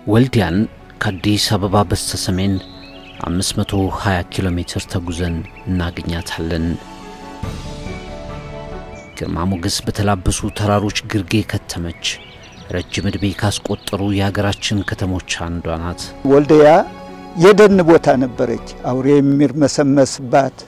ወልዲያን ከአዲስ አበባ በስተ ሰሜን 520 ኪሎ ሜትር ተጉዘን እናገኛታለን። ግርማ ሞገስ በተላበሱ ተራሮች ግርጌ ከተመች ረጅም ዕድሜ ካስቆጠሩ የሀገራችን ከተሞች አንዷ ናት። ወልዲያ የደን ቦታ ነበረች። አውሬ የሚርመሰመስባት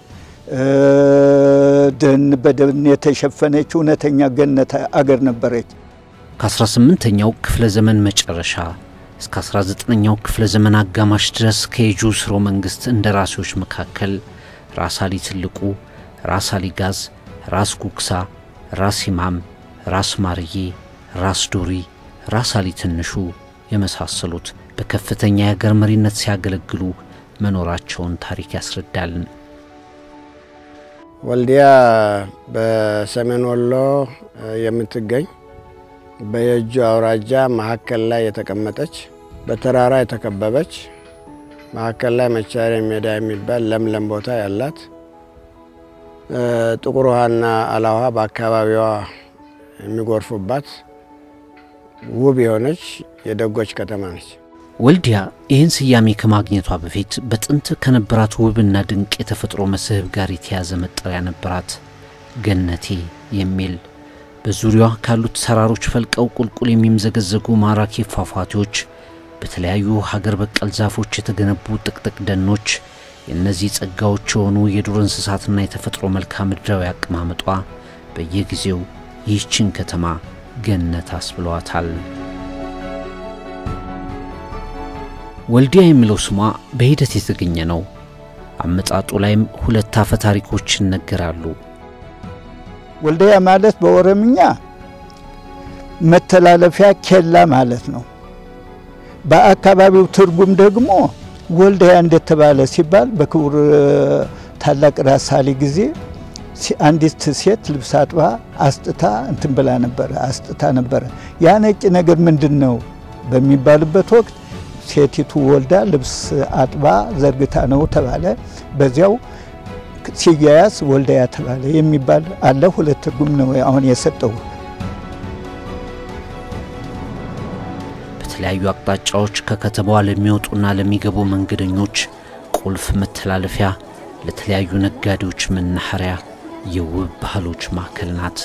ደን በደን የተሸፈነች እውነተኛ ገነት አገር ነበረች። ከ18ኛው ክፍለ ዘመን መጨረሻ እስከ 19ኛው ክፍለ ዘመን አጋማሽ ድረስ ከየጁ ስርወ መንግሥት እንደራሴዎች መካከል ራስ አሊ ትልቁ፣ ራስ አሊ ጋዝ፣ ራስ ጉግሳ፣ ራስ ኢማም፣ ራስ ማርዬ፣ ራስ ዶሪ፣ ራስ አሊ ትንሹ የመሳሰሉት በከፍተኛ የአገር መሪነት ሲያገለግሉ መኖራቸውን ታሪክ ያስረዳል። ወልዲያ በሰሜን ወሎ የምትገኝ በየጁ አውራጃ መካከል ላይ የተቀመጠች በተራራ የተከበበች መካከል ላይ መቻሪያ ሜዳ የሚባል ለምለም ቦታ ያላት ጥቁር ውሃና አላውሃ በአካባቢዋ የሚጎርፉባት ውብ የሆነች የደጎች ከተማ ነች። ወልዲያ ይህን ስያሜ ከማግኘቷ በፊት በጥንት ከነበራት ውብና ድንቅ የተፈጥሮ መስህብ ጋር የተያዘ መጠሪያ ነበራት፣ ገነቴ የሚል። በዙሪያዋ ካሉት ተራሮች ፈልቀው ቁልቁል የሚምዘገዘጉ ማራኪ ፏፏቴዎች፣ በተለያዩ ሀገር በቀል ዛፎች የተገነቡ ጥቅጥቅ ደኖች፣ የእነዚህ ጸጋዎች የሆኑ የዱር እንስሳትና የተፈጥሮ መልክዓ ምድራዊ አቀማመጧ በየጊዜው ይህችን ከተማ ገነት አስብለዋታል። ወልዲያ የሚለው ስሟ በሂደት የተገኘ ነው። አመጣጡ ላይም ሁለት አፈ ታሪኮች ይነገራሉ። ወልዲያ ማለት በኦሮምኛ መተላለፊያ ኬላ ማለት ነው። በአካባቢው ትርጉም ደግሞ ወልዲያ እንደተባለ ሲባል በክቡር ታላቅ ራስ አሊ ጊዜ አንዲት ሴት ልብስ አጥባ አስጥታ እንትን ብላ ነበረ አስጥታ ነበረ። ያ ነጭ ነገር ምንድን ነው በሚባልበት ወቅት ሴቲቱ ወልዳ ልብስ አጥባ ዘርግታ ነው ተባለ። በዚያው ሲያያዝ ወልዳያ ተባለ የሚባል አለ። ሁለት ትርጉም ነው አሁን የሰጠው። በተለያዩ አቅጣጫዎች ከከተማዋ ለሚወጡና ለሚገቡ መንገደኞች ቁልፍ መተላለፊያ፣ ለተለያዩ ነጋዴዎች መናኸሪያ፣ የውብ ባህሎች ማዕከል ናት።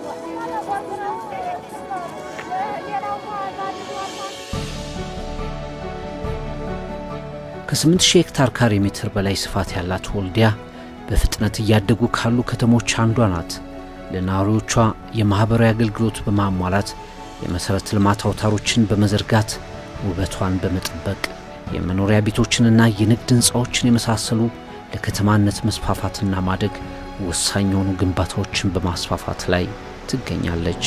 ከ8000 ሄክታር ካሬ ሜትር በላይ ስፋት ያላት ወልዲያ በፍጥነት እያደጉ ካሉ ከተሞች አንዷ ናት። ለነዋሪዎቿ የማኅበራዊ አገልግሎት በማሟላት የመሠረተ ልማት አውታሮችን በመዘርጋት ውበቷን በመጠበቅ የመኖሪያ ቤቶችንና የንግድ ሕንፃዎችን የመሳሰሉ ለከተማነት መስፋፋትና ማደግ ወሳኝ የሆኑ ግንባታዎችን በማስፋፋት ላይ ትገኛለች።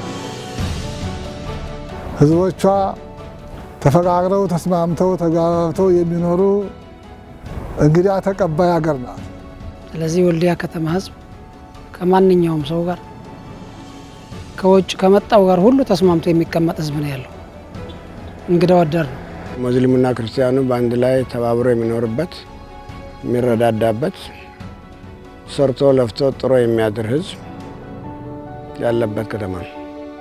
ሕዝቦቿ ተፈቃቅረው ተስማምተው ተጋባብተው የሚኖሩ እንግዳ ተቀባይ ሀገር ናት። ስለዚህ ወልዲያ ከተማ ህዝብ ከማንኛውም ሰው ጋር ከውጭ ከመጣው ጋር ሁሉ ተስማምቶ የሚቀመጥ ህዝብ ነው ያለው። እንግዳ ወዳድ ነው። ሙስሊሙና ክርስቲያኑ በአንድ ላይ ተባብሮ የሚኖርበት የሚረዳዳበት፣ ሰርቶ ለፍቶ ጥሮ የሚያድር ህዝብ ያለበት ከተማ ነው።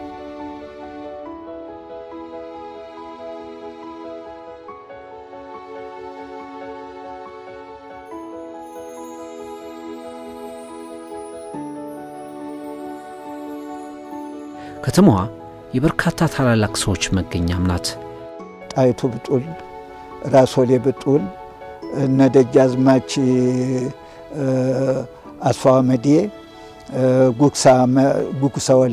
ከተማዋ የበርካታ ታላላቅ ሰዎች መገኛም ናት። ጣይቱ ብጡል፣ ራሶሌ ብጡል፣ እነ ደጃዝማች አስፋዋመዴ፣ ጉጉሳ ወሌ፣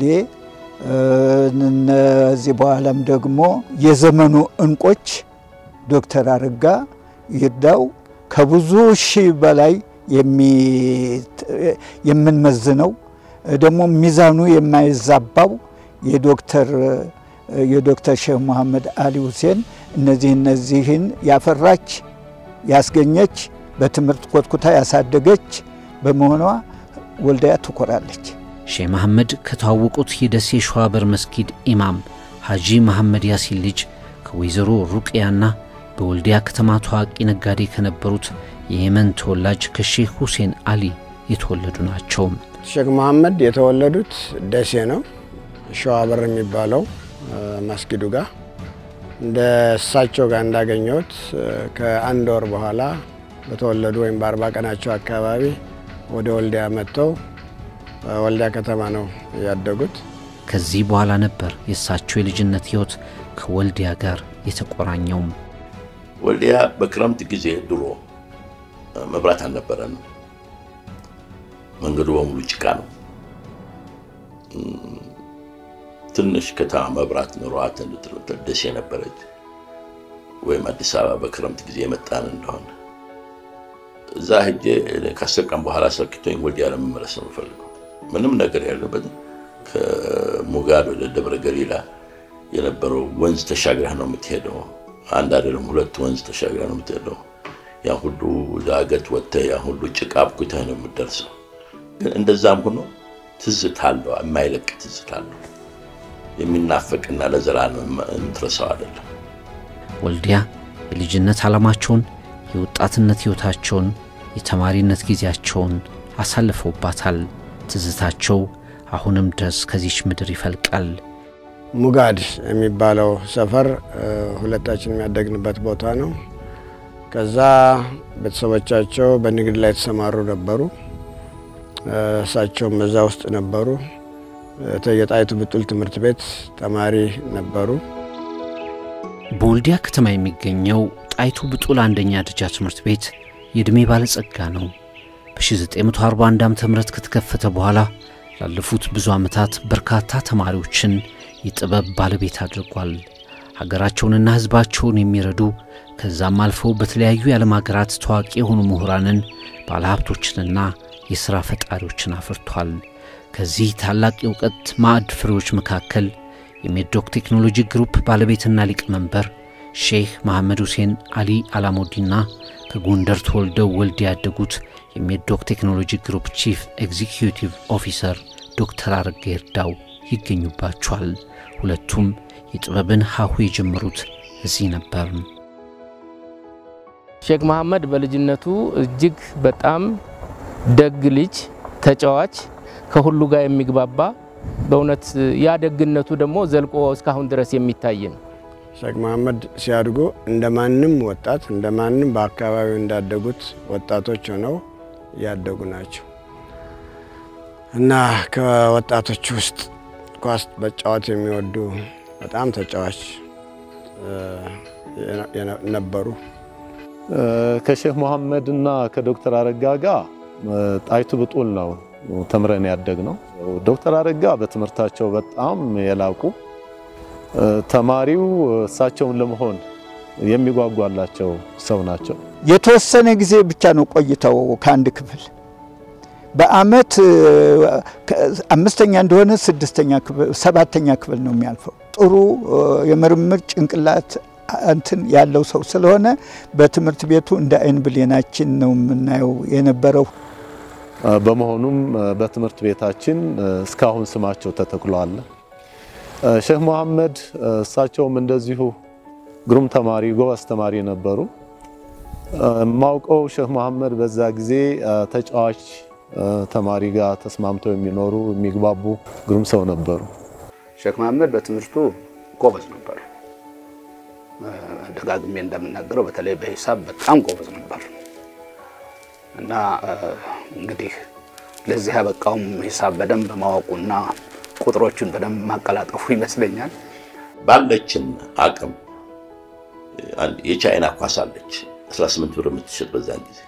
እነዚህ በኋላም ደግሞ የዘመኑ እንቆች ዶክተር አረጋ ይርዳው ከብዙ ሺህ በላይ የምንመዝነው ደግሞ ሚዛኑ የማይዛባው የዶክተር የዶክተር ሼህ መሐመድ አሊ ሁሴን እነዚህ እነዚህን ያፈራች ያስገኘች በትምህርት ኮትኩታ ያሳደገች በመሆኗ ወልዲያ ትኮራለች። ሼህ መሐመድ ከተዋወቁት የደሴ ሸዋበር መስጊድ ኢማም ሐጂ መሐመድ ያሲን ልጅ ከወይዘሮ ሩቅያና በወልዲያ ከተማ ታዋቂ ነጋዴ ከነበሩት የየመን ተወላጅ ከሼህ ሁሴን አሊ የተወለዱ ናቸው። ሼክ መሐመድ የተወለዱት ደሴ ነው፣ ሸዋበር የሚባለው መስጊዱ ጋር እንደ እሳቸው ጋር እንዳገኘሁት ከአንድ ወር በኋላ በተወለዱ ወይም በአርባ ቀናቸው አካባቢ ወደ ወልዲያ መጥተው ወልዲያ ከተማ ነው ያደጉት። ከዚህ በኋላ ነበር የእሳቸው የልጅነት ሕይወት ከወልዲያ ጋር የተቆራኘውም። ወልዲያ በክረምት ጊዜ ድሮ መብራት አልነበረንም። መንገዱ በሙሉ ጭቃ ነው። ትንሽ ከተማ መብራት ኑሯት እንድትል ደሴ ነበረች፣ ወይም አዲስ አበባ በክረምት ጊዜ የመጣን እንደሆነ እዛ ሄጄ ከአስር ቀን በኋላ ሰልክቶኝ ወልዲያ ለመመለስ ነው የምፈልገው። ምንም ነገር ያለበት ከሙጋድ ወደ ደብረ ገሊላ የነበረው ወንዝ ተሻግረህ ነው የምትሄደው። አንድ አይደለም ሁለት ወንዝ ተሻግረህ ነው የምትሄደው። ያ ሁሉ ዳገት ወጥተህ ያ ሁሉ ጭቃ አብኩተህ ነው የምትደርሰው። ግን እንደዛም ሆኖ ትዝታ አለው፣ የማይለቅ ትዝታ አለው። የሚናፈቅና ለዘላለም የምትረሳው አይደለም። ወልዲያ የልጅነት ዓላማቸውን፣ የወጣትነት ሕይወታቸውን፣ የተማሪነት ጊዜያቸውን አሳልፈውባታል። ትዝታቸው አሁንም ድረስ ከዚች ምድር ይፈልቃል። ሙጋድ የሚባለው ሰፈር ሁለታችን የሚያደግንበት ቦታ ነው። ከዛ ቤተሰቦቻቸው በንግድ ላይ የተሰማሩ ነበሩ። እሳቸውም እዛ ውስጥ ነበሩ። የጣይቱ ብጡል ትምህርት ቤት ተማሪ ነበሩ። በወልዲያ ከተማ የሚገኘው ጣይቱ ብጡል አንደኛ ደረጃ ትምህርት ቤት የዕድሜ ባለጸጋ ነው። በ1941 ዓ ም ከተከፈተ በኋላ ላለፉት ብዙ ዓመታት በርካታ ተማሪዎችን የጥበብ ባለቤት አድርጓል። ሀገራቸውንና ሕዝባቸውን የሚረዱ ከዛም አልፈው በተለያዩ የዓለም ሀገራት ታዋቂ የሆኑ ምሁራንን፣ ባለሀብቶችንና የሥራ ፈጣሪዎችን አፍርቷል። ከዚህ ታላቅ የእውቀት ማዕድ ፍሬዎች መካከል የሜዶክ ቴክኖሎጂ ግሩፕ ባለቤትና ሊቀመንበር ሼህ መሐመድ ሁሴን አሊ አላሙዲና ከጎንደር ተወልደው ወልዲያ ያደጉት የሜዶክ ቴክኖሎጂ ግሩፕ ቺፍ ኤግዚኪዩቲቭ ኦፊሰር ዶክተር አረጋ ይርዳው ይገኙባቸዋል። ሁለቱም የጥበብን ሀሁ የጀመሩት እዚህ ነበር። ሼክ መሐመድ በልጅነቱ እጅግ በጣም ደግ ልጅ፣ ተጫዋች፣ ከሁሉ ጋር የሚግባባ በእውነት ያ ደግነቱ ደግሞ ዘልቆ እስካሁን ድረስ የሚታይ ነው። ሼክ መሐመድ ሲያድጉ እንደ ማንም ወጣት እንደ ማንም በአካባቢው እንዳደጉት ወጣቶች ሆነው ያደጉ ናቸው እና ከወጣቶች ውስጥ ኳስ መጫወት የሚወዱ በጣም ተጫዋች ነበሩ። ከሼህ መሐመድ እና ከዶክተር አረጋ ጋር ጣይቱ ብጡል ነው ተምረን ያደግ ነው። ዶክተር አረጋ በትምህርታቸው በጣም የላቁ ተማሪው እሳቸውን ለመሆን የሚጓጓላቸው ሰው ናቸው። የተወሰነ ጊዜ ብቻ ነው ቆይተው ከአንድ ክፍል በአመት አምስተኛ እንደሆነ ስድስተኛ ክፍል ሰባተኛ ክፍል ነው የሚያልፈው። ጥሩ የምርምር ጭንቅላት እንትን ያለው ሰው ስለሆነ በትምህርት ቤቱ እንደ አይን ብሌናችን ነው የምናየው የነበረው። በመሆኑም በትምህርት ቤታችን እስካሁን ስማቸው ተተክሏል። ሼህ መሐመድ እሳቸውም እንደዚሁ ግሩም ተማሪ፣ ጎበዝ ተማሪ ነበሩ። የማውቀው ሼህ መሐመድ በዛ ጊዜ ተጫዋች ተማሪ ጋር ተስማምተው የሚኖሩ የሚግባቡ ግሩም ሰው ነበሩ። ሼክ መሐመድ በትምህርቱ ጎበዝ ነበሩ። ደጋግሜ እንደምናገረው በተለይ በሂሳብ በጣም ጎበዝ ነበር እና እንግዲህ ለዚህ ያበቃውም ሂሳብ በደንብ ማወቁና ቁጥሮቹን በደንብ ማቀላጠፉ ይመስለኛል። ባለችን አቅም የቻይና ኳስ አለች 18 ብር የምትሸጥ በዛን ጊዜ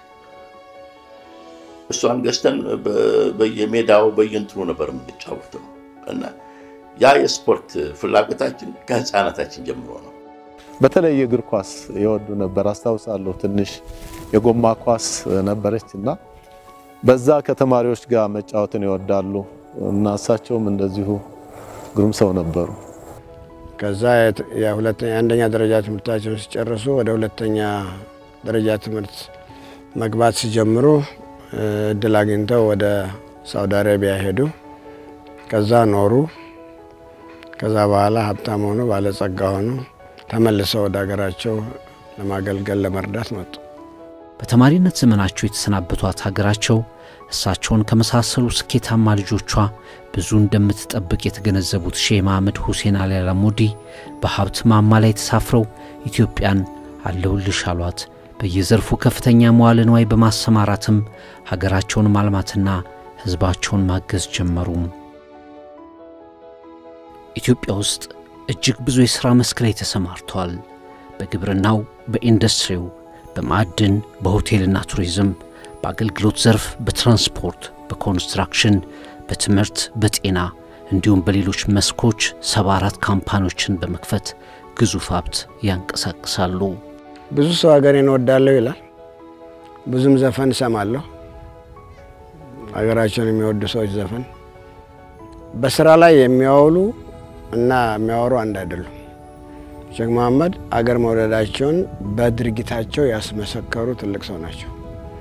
እሷን ገዝተን በየሜዳው በየእንትኑ ነበር የምንጫወተው እና ያ የስፖርት ፍላጎታችን ከህፃናታችን ጀምሮ ነው። በተለይ የእግር ኳስ የወዱ ነበር። አስታውሳለሁ ትንሽ የጎማ ኳስ ነበረች እና በዛ ከተማሪዎች ጋር መጫወትን ይወዳሉ እና እሳቸውም እንደዚሁ ግሩም ሰው ነበሩ። ከዛ የአንደኛ ደረጃ ትምህርታቸውን ሲጨርሱ ወደ ሁለተኛ ደረጃ ትምህርት መግባት ሲጀምሩ እድል አግኝተው ወደ ሳውዲ አረቢያ ሄዱ። ከዛ ኖሩ። ከዛ በኋላ ሀብታም ሆኑ፣ ባለጸጋ ሆኑ። ተመልሰው ወደ ሀገራቸው ለማገልገል ለመርዳት መጡ። በተማሪነት ዘመናቸው የተሰናበቷት ሀገራቸው እሳቸውን ከመሳሰሉ ስኬታማ ልጆቿ ብዙ እንደምትጠብቅ የተገነዘቡት ሼህ መሐመድ ሁሴን አሊ አላሙዲ በሀብት ማማ ላይ ተሳፍረው ኢትዮጵያን አለሁልሽ አሏት። በየዘርፉ ከፍተኛ መዋለ ንዋይ በማሰማራትም ሀገራቸውን ማልማትና ሕዝባቸውን ማገዝ ጀመሩ። ኢትዮጵያ ውስጥ እጅግ ብዙ የሥራ መስክ ላይ ተሰማርተዋል። በግብርናው፣ በኢንዱስትሪው፣ በማዕድን፣ በሆቴልና ቱሪዝም፣ በአገልግሎት ዘርፍ፣ በትራንስፖርት፣ በኮንስትራክሽን፣ በትምህርት፣ በጤና እንዲሁም በሌሎች መስኮች ሰባ አራት ካምፓኒዎችን በመክፈት ግዙፍ ሀብት ያንቀሳቅሳሉ። ብዙ ሰው ሀገሬን እወዳለሁ ይላል። ብዙም ዘፈን እሰማለሁ። ሀገራቸውን የሚወዱ ሰዎች ዘፈን በስራ ላይ የሚያውሉ እና የሚያወሩ አንድ አይደሉም። ሼክ መሐመድ አገር መውደዳቸውን በድርጊታቸው ያስመሰከሩ ትልቅ ሰው ናቸው።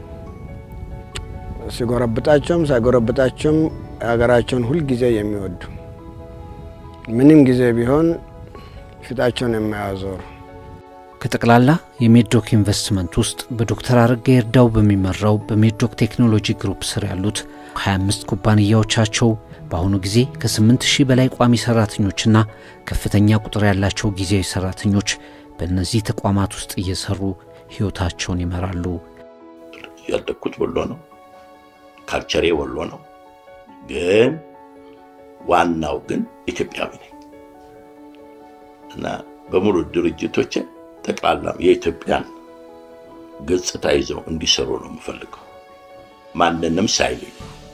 ሲጎረብጣቸውም ሳይጎረብጣቸውም ሀገራቸውን ሁልጊዜ የሚወዱ ምንም ጊዜ ቢሆን ፊታቸውን የማያዞሩ ከጠቅላላ የሜድሮክ ኢንቨስትመንት ውስጥ በዶክተር አረጋ ይርዳው በሚመራው በሜድሮክ ቴክኖሎጂ ግሩፕ ስር ያሉት 25 ኩባንያዎቻቸው በአሁኑ ጊዜ ከ8 ሺህ በላይ ቋሚ ሰራተኞችና ከፍተኛ ቁጥር ያላቸው ጊዜያዊ ሰራተኞች በእነዚህ ተቋማት ውስጥ እየሰሩ ሕይወታቸውን ይመራሉ። ያደግኩት ወሎ ነው። ካልቸሬ ወሎ ነው። ግን ዋናው ግን ኢትዮጵያዊ ነኝ እና በሙሉ ድርጅቶች ጠቅላላ የኢትዮጵያን ገጽታ ይዘው እንዲሰሩ ነው የምፈልገው ማንንም ሳይለዩ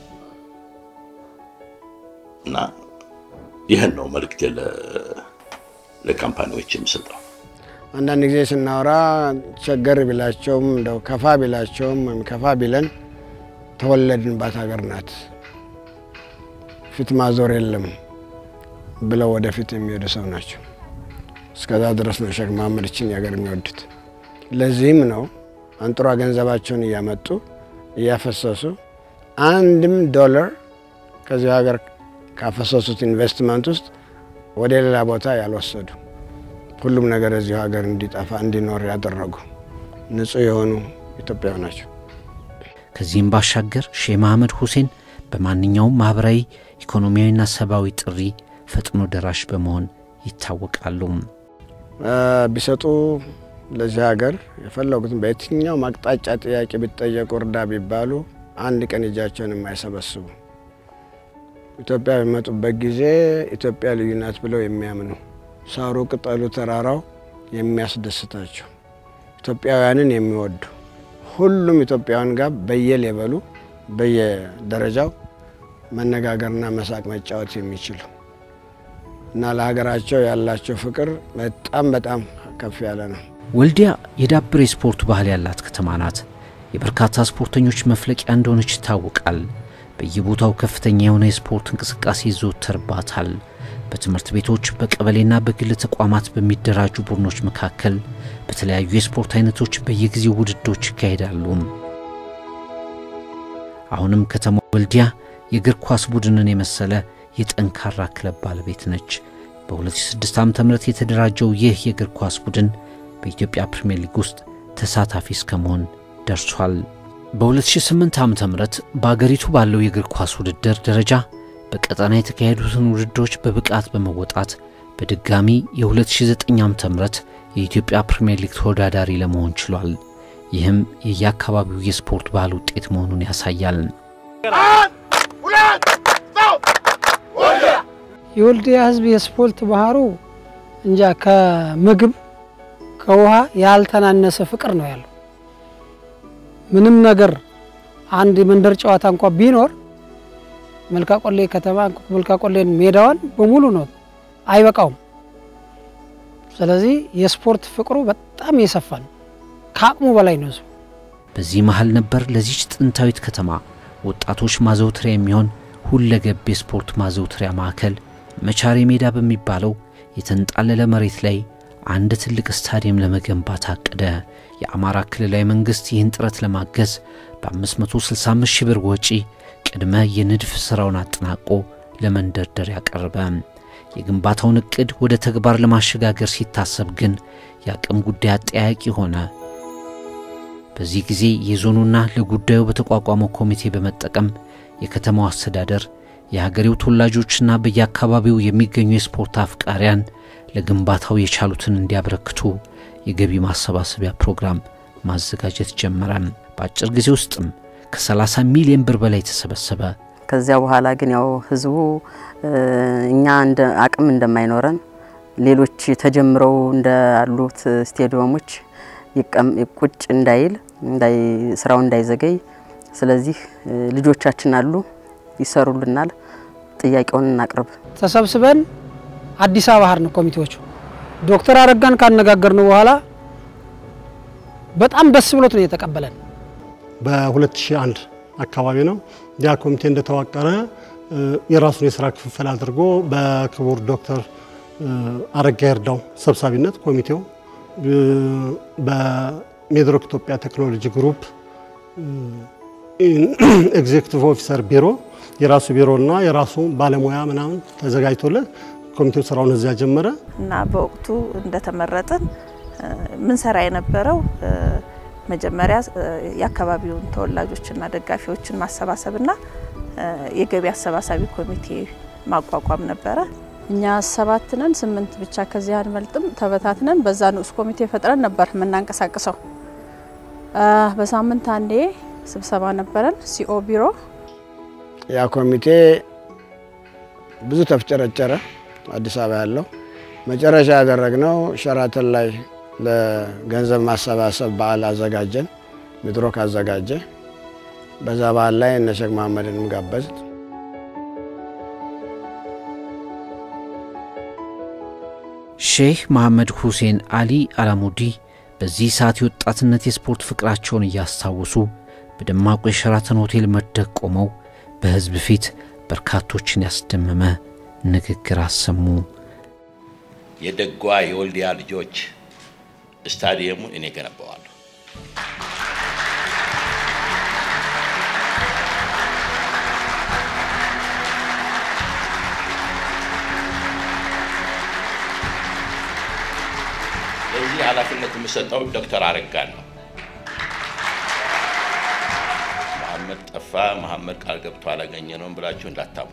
እና ይህን ነው መልእክቴ ለካምፓኒዎች የምሰጠው። አንዳንድ ጊዜ ስናወራ ቸገር ቢላቸውም እንደው ከፋ ቢላቸውም ወይም ከፋ ቢለን ተወለድንባት ሀገር ናት፣ ፊት ማዞር የለም ብለው ወደፊት የሚሄዱ ሰው ናቸው። እስከዛ ድረስ ነው ሼክ መሐመድ ይችን ሀገር የሚወዱት። ለዚህም ነው አንጡራ ገንዘባቸውን እያመጡ እያፈሰሱ አንድም ዶላር ከዚህ ሀገር ካፈሰሱት ኢንቨስትመንት ውስጥ ወደ ሌላ ቦታ ያልወሰዱ ሁሉም ነገር እዚሁ ሀገር እንዲጠፋ እንዲኖር ያደረጉ ንጹህ የሆኑ ኢትዮጵያዊ ናቸው። ከዚህም ባሻገር ሼህ መሐመድ ሁሴን በማንኛውም ማኅበራዊ ኢኮኖሚያዊና ሰብአዊ ጥሪ ፈጥኖ ደራሽ በመሆን ይታወቃሉ። ቢሰጡ ለዚህ ሀገር የፈለጉትን በየትኛው አቅጣጫ ጥያቄ ቢጠየቁ እርዳ ቢባሉ አንድ ቀን እጃቸውን የማይሰበስቡ ኢትዮጵያ በሚመጡበት ጊዜ ኢትዮጵያ ልዩ ናት ብለው የሚያምኑ ሳሩ፣ ቅጠሉ፣ ተራራው የሚያስደስታቸው ኢትዮጵያውያንን የሚወዱ ሁሉም ኢትዮጵያውያን ጋር በየሌበሉ በየደረጃው መነጋገርና መሳቅ መጫወት የሚችሉ እና ለሀገራቸው ያላቸው ፍቅር በጣም በጣም ከፍ ያለ ነው። ወልዲያ የዳበረ የስፖርት ባህል ያላት ከተማ ናት። የበርካታ ስፖርተኞች መፍለቂያ እንደሆነች ይታወቃል። በየቦታው ከፍተኛ የሆነ የስፖርት እንቅስቃሴ ይዘወተርባታል። በትምህርት ቤቶች፣ በቀበሌና በግል ተቋማት በሚደራጁ ቡድኖች መካከል በተለያዩ የስፖርት አይነቶች በየጊዜው ውድድሮች ይካሄዳሉ። አሁንም ከተማ ወልዲያ የእግር ኳስ ቡድንን የመሰለ የጠንካራ ክለብ ባለቤት ነች። በ2006 ዓ ም የተደራጀው ይህ የእግር ኳስ ቡድን በኢትዮጵያ ፕሪምየር ሊግ ውስጥ ተሳታፊ እስከ መሆን ደርሷል። በ2008 ዓ ም በአገሪቱ ባለው የእግር ኳስ ውድድር ደረጃ በቀጠና የተካሄዱትን ውድድሮች በብቃት በመወጣት በድጋሚ የ2009 ዓ ም የኢትዮጵያ ፕሪምየር ሊግ ተወዳዳሪ ለመሆን ችሏል። ይህም የየአካባቢው የስፖርት ባህል ውጤት መሆኑን ያሳያል። የወልዲያ ሕዝብ የስፖርት ባህሩ እንጃ ከምግብ ከውሃ ያልተናነሰ ፍቅር ነው ያለው። ምንም ነገር አንድ የመንደር ጨዋታ እንኳ ቢኖር መልካቆሌ ከተማ መልካቆሌን ሜዳዋን በሙሉ ነው አይበቃውም። ስለዚህ የስፖርት ፍቅሩ በጣም የሰፋ ነው፣ ከአቅሙ በላይ ነው። ሰው በዚህ መሃል ነበር ለዚች ጥንታዊት ከተማ ወጣቶች ማዘውተሪያ የሚሆን ሁለገብ የስፖርት ማዘውተሪያ ማዕከል መቻሬ ሜዳ በሚባለው የተንጣለለ መሬት ላይ አንድ ትልቅ ስታዲየም ለመገንባት አቀደ። የአማራ ክልላዊ መንግሥት ይህን ጥረት ለማገዝ በ565 ሺህ ብር ወጪ ቅድመ የንድፍ ሥራውን አጠናቆ ለመንደርደር ያቀረበ። የግንባታውን ዕቅድ ወደ ተግባር ለማሸጋገር ሲታሰብ ግን የአቅም ጉዳይ አጠያያቂ ሆነ። በዚህ ጊዜ የዞኑና ለጉዳዩ በተቋቋመው ኮሚቴ በመጠቀም የከተማው አስተዳደር የሀገሬው ተወላጆችና በየአካባቢው የሚገኙ የስፖርት አፍቃሪያን ለግንባታው የቻሉትን እንዲያበረክቱ የገቢ ማሰባሰቢያ ፕሮግራም ማዘጋጀት ጀመረ። በአጭር ጊዜ ውስጥም ከ30 ሚሊዮን ብር በላይ ተሰበሰበ። ከዚያ በኋላ ግን ያው ህዝቡ እኛ እንደ አቅም እንደማይኖረን ሌሎች ተጀምረው እንዳሉት ስቴዲየሞች ቁጭ እንዳይል ስራው እንዳይዘገይ፣ ስለዚህ ልጆቻችን አሉ ይሰሩልናል፣ ጥያቄውን እናቅርብ። ተሰብስበን አዲስ አበባ ሀርን ኮሚቴዎቹ ዶክተር አረጋን ካነጋገርን በኋላ በጣም ደስ ብሎት ነው የተቀበለን። በ2001 አካባቢ ነው ያ ኮሚቴ እንደተዋቀረ የራሱን የስራ ክፍፍል አድርጎ በክቡር ዶክተር አረጋ ይርዳው ሰብሳቢነት ኮሚቴው በሜድሮክ ኢትዮጵያ ቴክኖሎጂ ግሩፕ ኤግዜክቲቭ ኦፊሰር ቢሮ የራሱ ቢሮና የራሱ ባለሙያ ምናምን ተዘጋጅቶለት ኮሚቴው ስራውን እዚያ ጀመረ እና በወቅቱ እንደተመረጥን ምንሰራ የነበረው መጀመሪያ የአካባቢውን ተወላጆችና ደጋፊዎችን ማሰባሰብና የገቢ አሰባሳቢ ኮሚቴ ማቋቋም ነበረ። እኛ ሰባት ነን፣ ስምንት ብቻ ከዚህ አንመልጥም። ተበታትነን በዛ ንዑስ ኮሚቴ ፈጥረን ነበር የምናንቀሳቅሰው። በሳምንት አንዴ ስብሰባ ነበረን ሲኦ ቢሮ። ያ ኮሚቴ ብዙ ተፍጨረጨረ፣ አዲስ አበባ ያለው። መጨረሻ ያደረግነው ሸራተን ላይ ለገንዘብ ማሰባሰብ በዓል አዘጋጀን። ሚድሮክ አዘጋጀ። በዛ በዓል ላይ እነ ሼክ መሐመድንም ጋበዝ ሼህ መሐመድ ሁሴን አሊ አላሙዲ በዚህ ሰዓት የወጣትነት የስፖርት ፍቅራቸውን እያስታወሱ በደማቁ የሸራተን ሆቴል መድረክ ቆመው በሕዝብ ፊት በርካቶችን ያስደመመ ንግግር አሰሙ። የደጓ የወልዲያ ልጆች ስታዲየሙን እኔ ገነባዋለሁ። ለዚህ ኃላፊነት የምሰጠው ዶክተር አረጋን ነው። መሐመድ ጠፋ፣ መሐመድ ቃል ገብቶ አላገኘ ነውም ብላችሁ እንዳታሙ።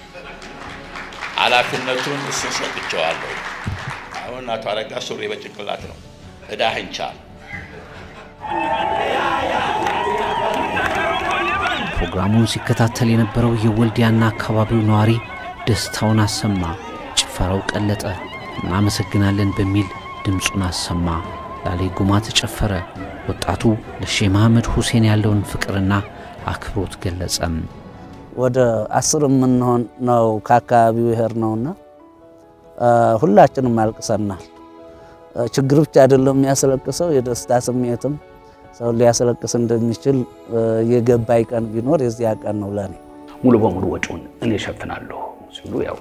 ኃላፊነቱን እሱን ሰጥቼዋለሁ። አሁን አቶ አረጋ ሱሪ በጭንቅላት ነው። እዳህን ቻል። ፕሮግራሙን ሲከታተል የነበረው የወልዲያና አካባቢው ነዋሪ ደስታውን አሰማ። ጭፈራው ቀለጠ። እናመሰግናለን በሚል ድምፁን አሰማ። ላሌ ጉማ ተጨፈረ። ወጣቱ ለሼህ መሐመድ ሁሴን ያለውን ፍቅርና አክብሮት ገለጸም። ወደ አስር የምንሆን ነው ከአካባቢው ይሄር ነውና ሁላችንም አልቅሰናል። ችግር ብቻ አይደለም የሚያስለቅሰው የደስታ ስሜትም ሰው ሊያስለቅስ እንደሚችል የገባኝ ቀን ቢኖር የዚያ ቀን ነው ለኔ። ሙሉ በሙሉ ወጪውን እኔ እሸፍናለሁ ሲሉ ያው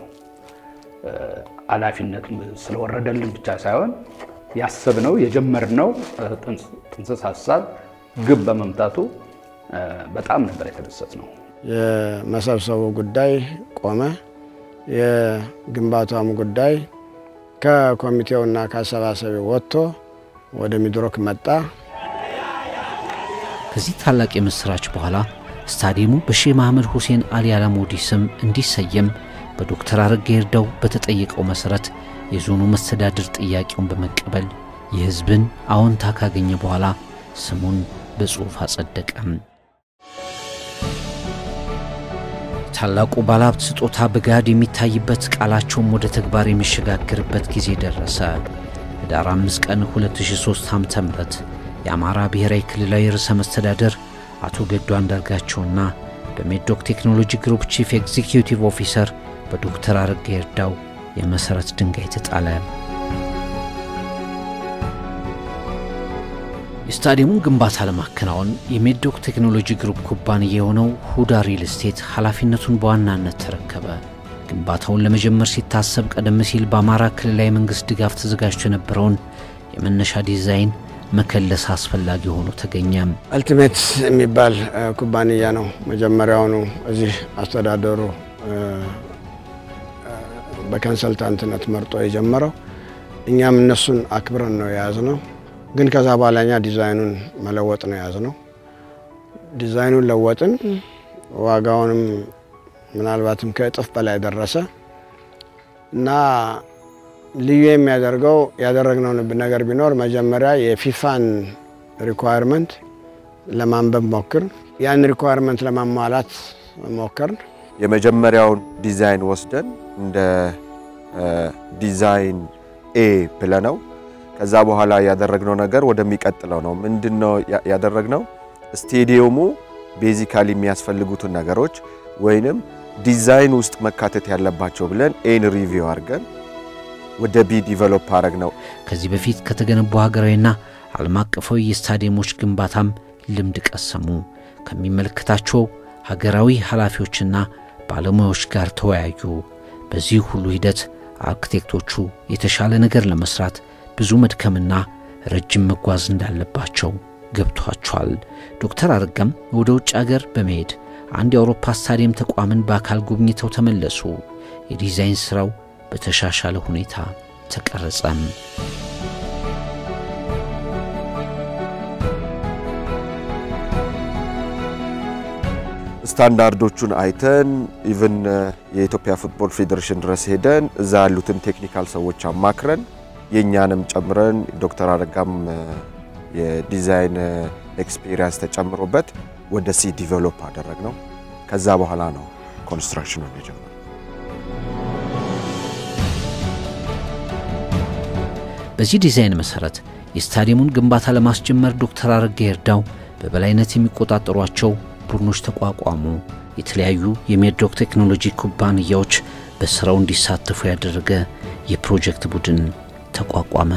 ኃላፊነት ስለወረደልን ብቻ ሳይሆን ያሰብነው የጀመርነው ጥንስስ ሀሳብ ግብ በመምታቱ በጣም ነበር የተደሰት ነው። የመሰብሰቡ ጉዳይ ቆመ። የግንባታውም ጉዳይ ከኮሚቴውና ከአሰባሳቢ ወጥቶ ወደ ሚድሮክ መጣ። ከዚህ ታላቅ የምስራች በኋላ ስታዲየሙ በሼህ መሐመድ ሁሴን አሊ አላሙዲ ስም እንዲሰየም በዶክተር አረጋ ይርዳው በተጠየቀው መሠረት የዞኑ መስተዳድር ጥያቄውን በመቀበል የሕዝብን አዎንታ ካገኘ በኋላ ስሙን በጽሑፍ አጸደቀም። ታላቁ ባለሀብት ስጦታ በገሃድ የሚታይበት ቃላቸውም ወደ ተግባር የሚሸጋገርበት ጊዜ ደረሰ። ህዳር 5 ቀን 2003 ዓ.ም የአማራ ብሔራዊ ክልላዊ ርዕሰ መስተዳደር አቶ ገዱ አንዳርጋቸውና በሜዶክ ቴክኖሎጂ ግሩፕ ቺፍ ኤግዚኪዩቲቭ ኦፊሰር በዶክተር አረጋ ይርዳው የመሠረት ድንጋይ ተጣለ። የስታዲየሙን ግንባታ ለማከናወን የሜዶክ ቴክኖሎጂ ግሩፕ ኩባንያ የሆነው ሁዳ ሪል ስቴት ኃላፊነቱን በዋናነት ተረከበ። ግንባታውን ለመጀመር ሲታሰብ ቀደም ሲል በአማራ ክልላዊ መንግሥት ድጋፍ ተዘጋጅቶ የነበረውን የመነሻ ዲዛይን መከለስ አስፈላጊ ሆኖ ተገኘ። አልቲሜት የሚባል ኩባንያ ነው መጀመሪያውኑ እዚህ አስተዳደሩ በኮንሰልታንትነት መርጦ የጀመረው። እኛም እነሱን አክብረን ነው የያዝነው። ግን ከዛ በኋላ እኛ ዲዛይኑን መለወጥ ነው የያዝነው። ዲዛይኑን ለወጥን። ዋጋውንም ምናልባትም ከእጥፍ በላይ ደረሰ እና ልዩ የሚያደርገው ያደረግነው ነገር ቢኖር መጀመሪያ የፊፋን ሪኳየርመንት ለማንበብ ሞክር ያን ሪኳየርመንት ለማሟላት ሞከርን። የመጀመሪያውን ዲዛይን ወስደን እንደ ዲዛይን ኤ ብለነው ከዛ በኋላ ያደረግነው ነገር ወደሚቀጥለው ነው። ምንድነው ያደረግነው? ስቴዲየሙ ቤዚካሊ የሚያስፈልጉትን ነገሮች ወይንም ዲዛይን ውስጥ መካተት ያለባቸው ብለን ኤን ሪቪው አድርገን ወደ ቢ ዲቨሎፕ አድረግ ነው። ከዚህ በፊት ከተገነቡ ሀገራዊና ዓለም አቀፋዊ የስታዲየሞች ግንባታም ልምድ ቀሰሙ። ከሚመለከታቸው ሀገራዊ ኃላፊዎችና ባለሙያዎች ጋር ተወያዩ። በዚህ ሁሉ ሂደት አርክቴክቶቹ የተሻለ ነገር ለመስራት ብዙ መድከምና ረጅም መጓዝ እንዳለባቸው ገብቷቸዋል። ዶክተር አረጋም ወደ ውጭ አገር በመሄድ አንድ የአውሮፓ ስታዲየም ተቋምን በአካል ጎብኝተው ተመለሱ። የዲዛይን ሥራው በተሻሻለ ሁኔታ ተቀረጸም። ስታንዳርዶቹን አይተን ኢቭን የኢትዮጵያ ፉትቦል ፌዴሬሽን ድረስ ሄደን እዛ ያሉትን ቴክኒካል ሰዎች አማክረን የእኛንም ጨምረን ዶክተር አረጋም የዲዛይን ኤክስፔሪንስ ተጨምሮበት ወደ ሲ ዲቨሎፕ አደረግ ነው። ከዛ በኋላ ነው ኮንስትራክሽኑን የጀመረው። በዚህ ዲዛይን መሰረት የስታዲየሙን ግንባታ ለማስጀመር ዶክተር አረጋ ይርዳው በበላይነት የሚቆጣጠሯቸው ቡድኖች ተቋቋሙ። የተለያዩ የሜድሮክ ቴክኖሎጂ ኩባንያዎች በስራው እንዲሳተፉ ያደረገ የፕሮጀክት ቡድን ተቋቋመ።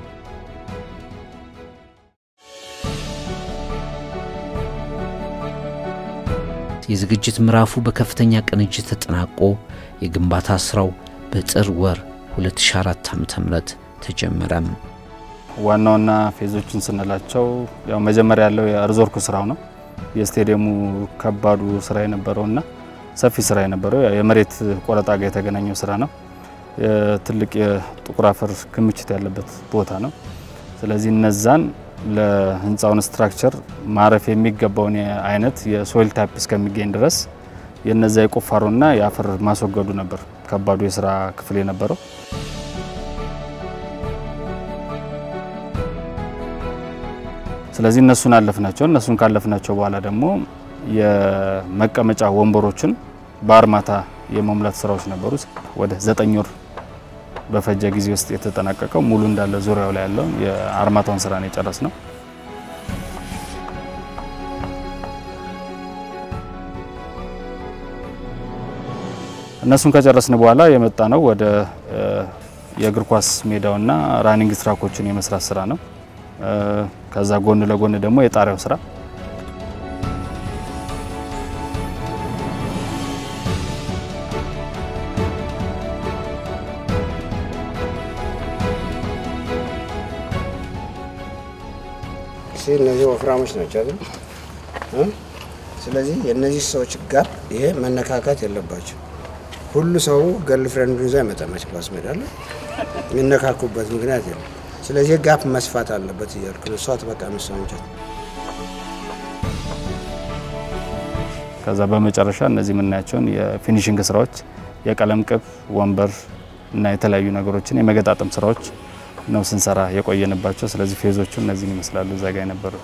የዝግጅት ምዕራፉ በከፍተኛ ቅንጅት ተጠናቆ የግንባታ ስራው በጥር ወር 2004 ዓ.ም ተጀመረም። ዋና ዋና ፌዞችን ስንላቸው ያው መጀመሪያ ያለው የሪዞርኩ ስራው ነው። የስቴዲየሙ ከባዱ ስራ የነበረውና ሰፊ ስራ የነበረው የመሬት ቆረጣ ጋር የተገናኘው ስራ ነው። ትልቅ የጥቁር አፈር ክምችት ያለበት ቦታ ነው። ስለዚህ እነዛን ለህንፃውን ስትራክቸር ማረፍ የሚገባውን አይነት የሶይል ታይፕ እስከሚገኝ ድረስ የነዛ የቁፋሮና የአፈር ማስወገዱ ነበር ከባዱ የስራ ክፍል የነበረው። ስለዚህ እነሱን አለፍናቸው። እነሱን ካለፍናቸው በኋላ ደግሞ የመቀመጫ ወንበሮችን በአርማታ የመሙላት ስራዎች ነበሩ። ወደ ዘጠኝ ወር በፈጀ ጊዜ ውስጥ የተጠናቀቀው ሙሉ እንዳለ ዙሪያው ላይ ያለው የአርማታውን ስራ ነው የጨረስ ነው። እነሱን ከጨረስን በኋላ የመጣ ነው ወደ የእግር ኳስ ሜዳውና ራኒንግ ትራኮችን የመስራት ስራ ነው። ከዛ ጎን ለጎን ደግሞ የጣሪያው ስራ እነዚህ ወፍራሞች ናቸው አይደል? ስለዚህ የእነዚህ ሰዎች ጋፕ ይሄ መነካካት የለባቸው። ሁሉ ሰው ገርል ፍሬንዱን ይዞ አይመጣም ኳስ ሜዳ ላይ የሚነካኩበት ምክንያት የለም። ስለዚህ ጋፕ መስፋት አለበት እያልኩ ነው። እሷ ትበቃ ነው እሷ እንጨት ከዛ በመጨረሻ እነዚህ የምናያቸውን የፊኒሽንግ ስራዎች የቀለም ቅብ፣ ወንበር እና የተለያዩ ነገሮችን የመገጣጠም ስራዎች ነው ስንሰራ የቆየንባቸው። ስለዚህ ፌዞቹ እነዚህን ይመስላሉ እዛ ጋር የነበሩት።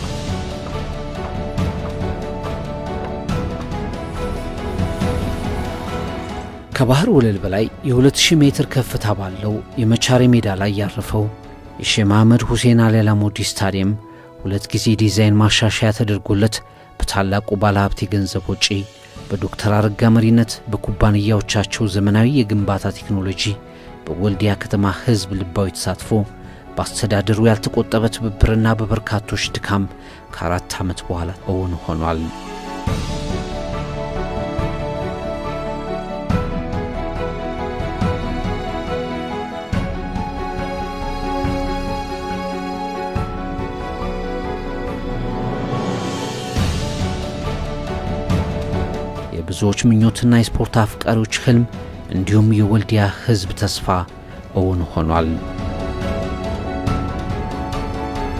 ከባህር ወለል በላይ የ2000 ሜትር ከፍታ ባለው የመቻሬ ሜዳ ላይ ያረፈው የሼህ መሐመድ ሁሴን አሊ አላሙዲ ስታዲየም ሁለት ጊዜ ዲዛይን ማሻሻያ ተደርጎለት በታላቁ ባለሀብት የገንዘብ ወጪ በዶክተር አረጋ መሪነት በኩባንያዎቻቸው ዘመናዊ የግንባታ ቴክኖሎጂ በወልዲያ ከተማ ሕዝብ ልባዊ ተሳትፎ በአስተዳደሩ ያልተቆጠበ ትብብርና በበርካቶች ድካም ከአራት ዓመት በኋላ እውን ሆኗል። የብዙዎች ምኞትና የስፖርት አፍቃሪዎች ህልም እንዲሁም የወልዲያ ህዝብ ተስፋ እውን ሆኗል።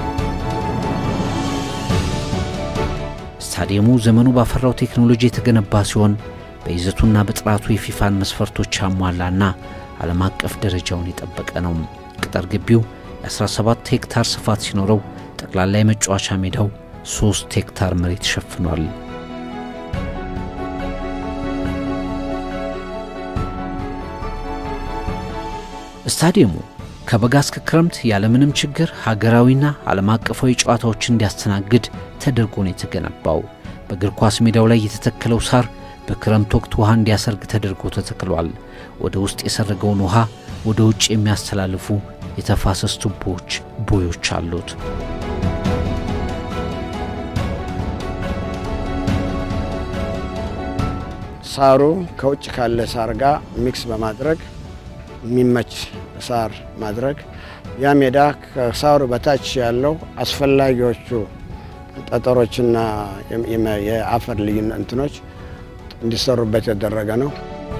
ስታዲየሙ ዘመኑ ባፈራው ቴክኖሎጂ የተገነባ ሲሆን በይዘቱና በጥራቱ የፊፋን መስፈርቶች ያሟላና ዓለም አቀፍ ደረጃውን የጠበቀ ነው። ቅጥር ግቢው የ17 ሄክታር ስፋት ሲኖረው ጠቅላላ የመጫወቻ ሜዳው 3 ሄክታር መሬት ሸፍኗል። ስታዲየሙ ከበጋ እስከ ክረምት ያለምንም ችግር ሀገራዊና ዓለም አቀፋዊ ጨዋታዎችን እንዲያስተናግድ ተደርጎ ነው የተገነባው። በእግር ኳስ ሜዳው ላይ የተተከለው ሳር በክረምት ወቅት ውሃ እንዲያሰርግ ተደርጎ ተተክሏል። ወደ ውስጥ የሰረገውን ውሃ ወደ ውጭ የሚያስተላልፉ የተፋሰስ ቱቦዎች ቦዮች አሉት። ሳሩ ከውጭ ካለ ሳር ጋር ሚክስ በማድረግ የሚመች ሳር ማድረግ ያ ሜዳ ከሳሩ በታች ያለው አስፈላጊዎቹ ጠጠሮችና የአፈር ልዩነት እንትኖች እንዲሰሩበት የተደረገ ነው።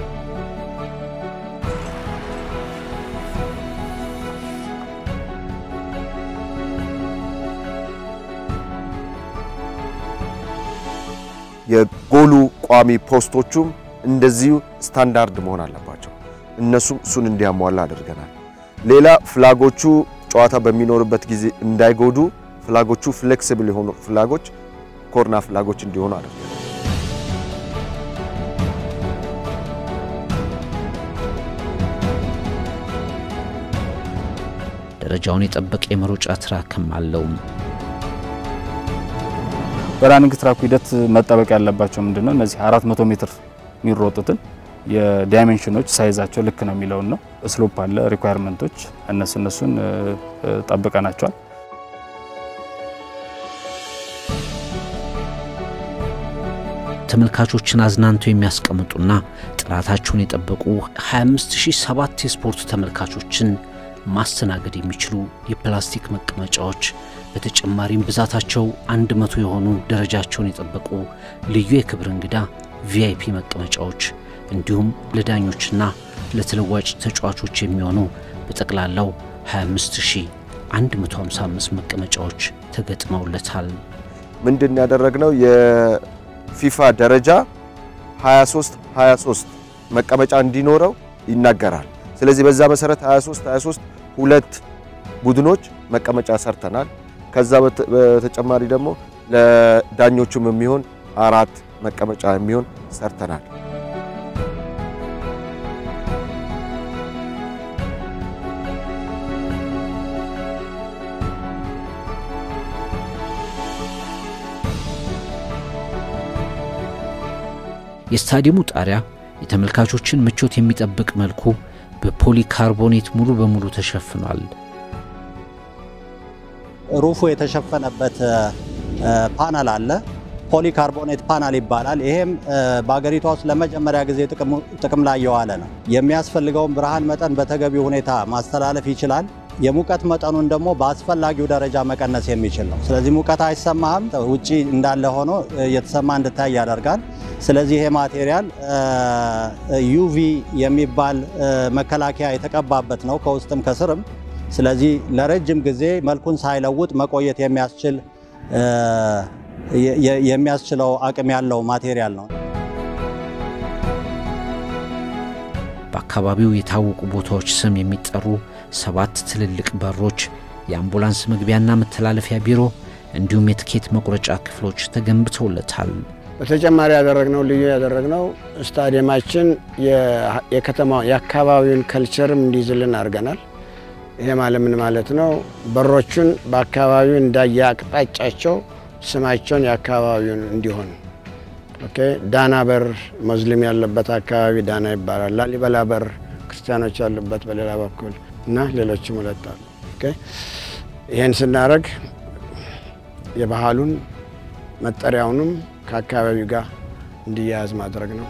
የጎሉ ቋሚ ፖስቶቹም እንደዚሁ ስታንዳርድ መሆን አለባቸው። እነሱም እሱን እንዲያሟላ አድርገናል። ሌላ ፍላጎቹ ጨዋታ በሚኖርበት ጊዜ እንዳይጎዱ ፍላጎቹ ፍሌክሲብል የሆኑ ፍላጎች ኮርና ፍላጎች እንዲሆኑ አድርገናል። ደረጃውን የጠበቀ የመሮጫ ትራክም አለው። በራኒንግ ትራኩ ሂደት መጠበቅ ያለባቸው ምንድን ነው? እነዚህ 400 ሜትር የሚሮጡትን የዳይሜንሽኖች ሳይዛቸው ልክ ነው የሚለውን ነው። ስሎፕ አለ፣ ሪኳየርመንቶች እነሱ እነሱን ጠብቀናቸዋል። ተመልካቾችን አዝናንተው የሚያስቀምጡና ጥራታቸውን የጠበቁ 25007 የስፖርት ተመልካቾችን ማስተናገድ የሚችሉ የፕላስቲክ መቀመጫዎች በተጨማሪም ብዛታቸው አንድ መቶ የሆኑ ደረጃቸውን የጠበቁ ልዩ የክብር እንግዳ ቪአይፒ መቀመጫዎች እንዲሁም ለዳኞችና ለተለዋጭ ተጫዋቾች የሚሆኑ በጠቅላላው 25155 መቀመጫዎች ተገጥመውለታል። ምንድን ያደረግነው የፊፋ ደረጃ 23 23 መቀመጫ እንዲኖረው ይናገራል። ስለዚህ በዛ መሰረት 23 23 ሁለት ቡድኖች መቀመጫ ሰርተናል። ከዛ በተጨማሪ ደግሞ ለዳኞቹም የሚሆን አራት መቀመጫ የሚሆን ሰርተናል። የስታዲየሙ ጣሪያ የተመልካቾችን ምቾት የሚጠብቅ መልኩ በፖሊካርቦኔት ሙሉ በሙሉ ተሸፍኗል። ሩፉ የተሸፈነበት ፓናል አለ። ፖሊካርቦኔት ፓናል ይባላል። ይሄም በአገሪቷ ውስጥ ለመጀመሪያ ጊዜ ጥቅም ላይ የዋለ ነው። የሚያስፈልገውን ብርሃን መጠን በተገቢው ሁኔታ ማስተላለፍ ይችላል። የሙቀት መጠኑን ደግሞ በአስፈላጊው ደረጃ መቀነስ የሚችል ነው። ስለዚህ ሙቀት አይሰማህም፣ ውጪ እንዳለ ሆኖ እየተሰማ እንድታይ ያደርጋል። ስለዚህ ይሄ ማቴሪያል ዩቪ የሚባል መከላከያ የተቀባበት ነው ከውስጥም ከስርም። ስለዚህ ለረጅም ጊዜ መልኩን ሳይለውጥ መቆየት የሚያስችል የሚያስችለው አቅም ያለው ማቴሪያል ነው። በአካባቢው የታወቁ ቦታዎች ስም የሚጠሩ ሰባት ትልልቅ በሮች፣ የአምቡላንስ መግቢያና መተላለፊያ ቢሮ እንዲሁም የትኬት መቁረጫ ክፍሎች ተገንብተውለታል። በተጨማሪ ያደረግነው ልዩ ያደረግነው ስታዲየማችን የከተማ የአካባቢውን ከልቸርም እንዲይዝልን አድርገናል። ይሄ ማለት ምን ማለት ነው? በሮቹን በአካባቢው እንዳየ አቅጣጫቸው ስማቸውን የአካባቢውን እንዲሆን ኦኬ። ዳና በር ሙስሊም ያለበት አካባቢ ዳና ይባላል። ላሊበላ በር ክርስቲያኖች ያሉበት በሌላ በኩል እና ሌሎችም ሁለት አሉ። ኦኬ። ይህን ስናደርግ የባህሉን መጠሪያውንም ከአካባቢው ጋር እንዲያያዝ ማድረግ ነው።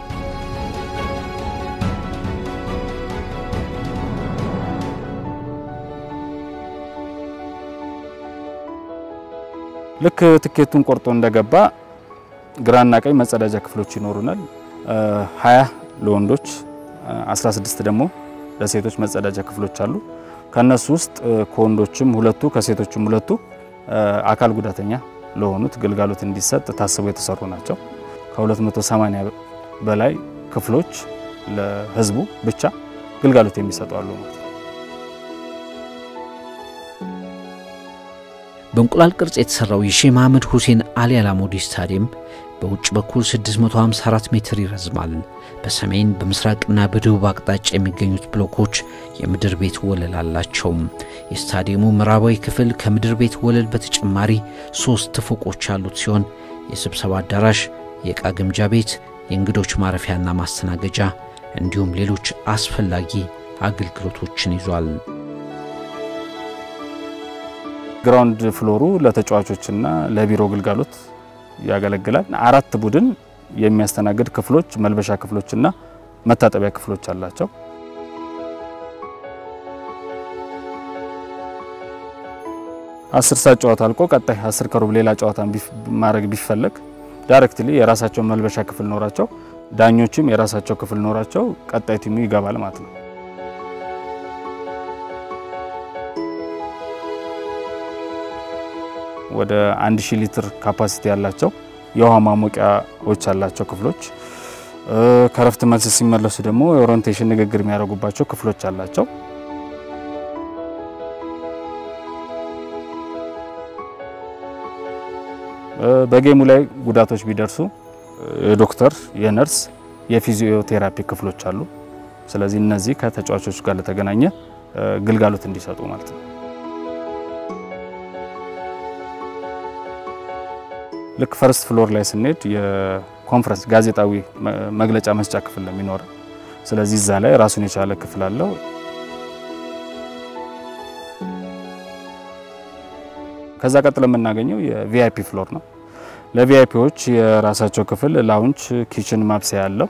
ልክ ትኬቱን ቆርጦ እንደገባ ግራና ቀኝ መጸዳጃ ክፍሎች ይኖሩናል። 20 ለወንዶች 16 ደግሞ ለሴቶች መጸዳጃ ክፍሎች አሉ። ከነሱ ውስጥ ከወንዶችም ሁለቱ ከሴቶችም ሁለቱ አካል ጉዳተኛ ለሆኑት ግልጋሎት እንዲሰጥ ታስበው የተሰሩ ናቸው። ከ280 በላይ ክፍሎች ለህዝቡ ብቻ ግልጋሎት የሚሰጡ አሉ ማለት ነው። በእንቁላል ቅርጽ የተሰራው የሼህ መሐመድ ሁሴን አሊ አላሙዲ ስታዲየም በውጭ በኩል 654 ሜትር ይረዝማል። በሰሜን በምስራቅና በደቡብ አቅጣጫ የሚገኙት ብሎኮች የምድር ቤት ወለል አላቸው። የስታዲየሙ ምዕራባዊ ክፍል ከምድር ቤት ወለል በተጨማሪ ሶስት ፎቆች ያሉት ሲሆን የስብሰባ አዳራሽ፣ የዕቃ ግምጃ ቤት፣ የእንግዶች ማረፊያና ማስተናገጃ እንዲሁም ሌሎች አስፈላጊ አገልግሎቶችን ይዟል። ግራውንድ ፍሎሩ ለተጫዋቾችና ለቢሮ ግልጋሎት ያገለግላል። አራት ቡድን የሚያስተናግድ ክፍሎች፣ መልበሻ ክፍሎችና መታጠቢያ ክፍሎች አላቸው። አስር ሰዓት ጨዋታ አልቆ ቀጣይ አስር ከሩብ ሌላ ጨዋታ ማድረግ ቢፈለግ ዳይሬክትሊ የራሳቸው መልበሻ ክፍል ኖራቸው፣ ዳኞችም የራሳቸው ክፍል ኖራቸው ቀጣይ ቲሙ ይገባል ማለት ነው። ወደ 1000 ሊትር ካፓሲቲ ያላቸው የውሃ ማሞቂያዎች ያላቸው ክፍሎች፣ ከረፍት መልስ ሲመለሱ ደግሞ የኦሪንቴሽን ንግግር የሚያደርጉባቸው ክፍሎች አላቸው። በጌሙ ላይ ጉዳቶች ቢደርሱ የዶክተር፣ የነርስ፣ የፊዚዮቴራፒ ክፍሎች አሉ። ስለዚህ እነዚህ ከተጫዋቾች ጋር ለተገናኘ ግልጋሎት እንዲሰጡ ማለት ነው። ልክ ፈርስት ፍሎር ላይ ስንሄድ የኮንፈረንስ ጋዜጣዊ መግለጫ መስጫ ክፍል ነው የሚኖረው። ስለዚህ እዛ ላይ ራሱን የቻለ ክፍል አለው። ከዛ ቀጥሎ የምናገኘው የቪአይፒ ፍሎር ነው። ለቪአይፒዎች የራሳቸው ክፍል ላውንች፣ ኪችን፣ ማብሰያ አለው።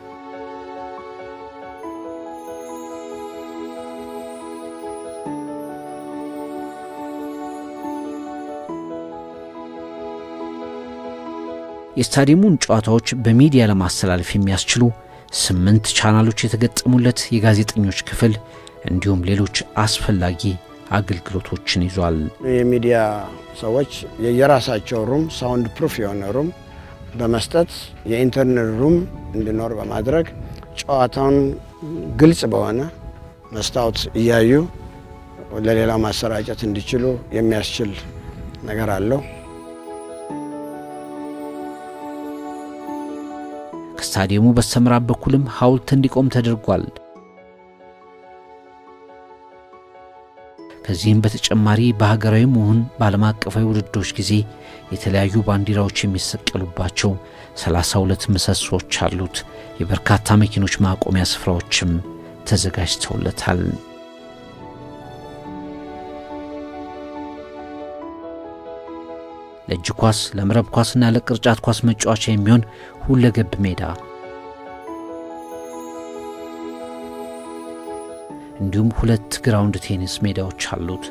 የስታዲየሙን ጨዋታዎች በሚዲያ ለማስተላለፍ የሚያስችሉ ስምንት ቻናሎች የተገጠሙለት የጋዜጠኞች ክፍል እንዲሁም ሌሎች አስፈላጊ አገልግሎቶችን ይዟል። የሚዲያ ሰዎች የየራሳቸው ሩም ሳውንድ ፕሩፍ የሆነ ሩም በመስጠት የኢንተርኔት ሩም እንዲኖር በማድረግ ጨዋታውን ግልጽ በሆነ መስታወት እያዩ ለሌላው ማሰራጨት እንዲችሉ የሚያስችል ነገር አለው። ከስታዲየሙ በስተምዕራብ በኩልም ሐውልት እንዲቆም ተደርጓል። ከዚህም በተጨማሪ በሀገራዊም ሆነ በዓለም አቀፋዊ ውድድሮች ጊዜ የተለያዩ ባንዲራዎች የሚሰቀሉባቸው 32 ምሰሶች አሉት። የበርካታ መኪኖች ማቆሚያ ስፍራዎችም ተዘጋጅተውለታል። ለእጅ ኳስ፣ ለመረብ ኳስና ለቅርጫት ኳስ መጫወቻ የሚሆን ሁለገብ ሜዳ እንዲሁም ሁለት ግራውንድ ቴኒስ ሜዳዎች አሉት።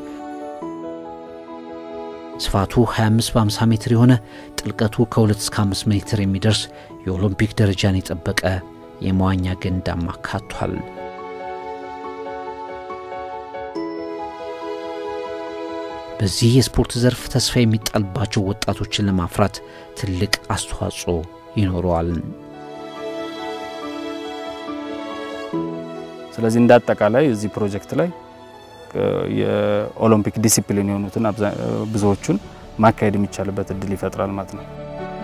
ስፋቱ 25 በ50 ሜትር የሆነ ጥልቀቱ ከ2 እስከ 5 ሜትር የሚደርስ የኦሎምፒክ ደረጃን የጠበቀ የመዋኛ ገንዳም አካቷል። በዚህ የስፖርት ዘርፍ ተስፋ የሚጣልባቸው ወጣቶችን ለማፍራት ትልቅ አስተዋጽኦ ይኖረዋል። ስለዚህ እንደ አጠቃላይ እዚህ ፕሮጀክት ላይ የኦሎምፒክ ዲሲፕሊን የሆኑትን ብዙዎቹን ማካሄድ የሚቻልበት እድል ይፈጥራል ማለት ነው።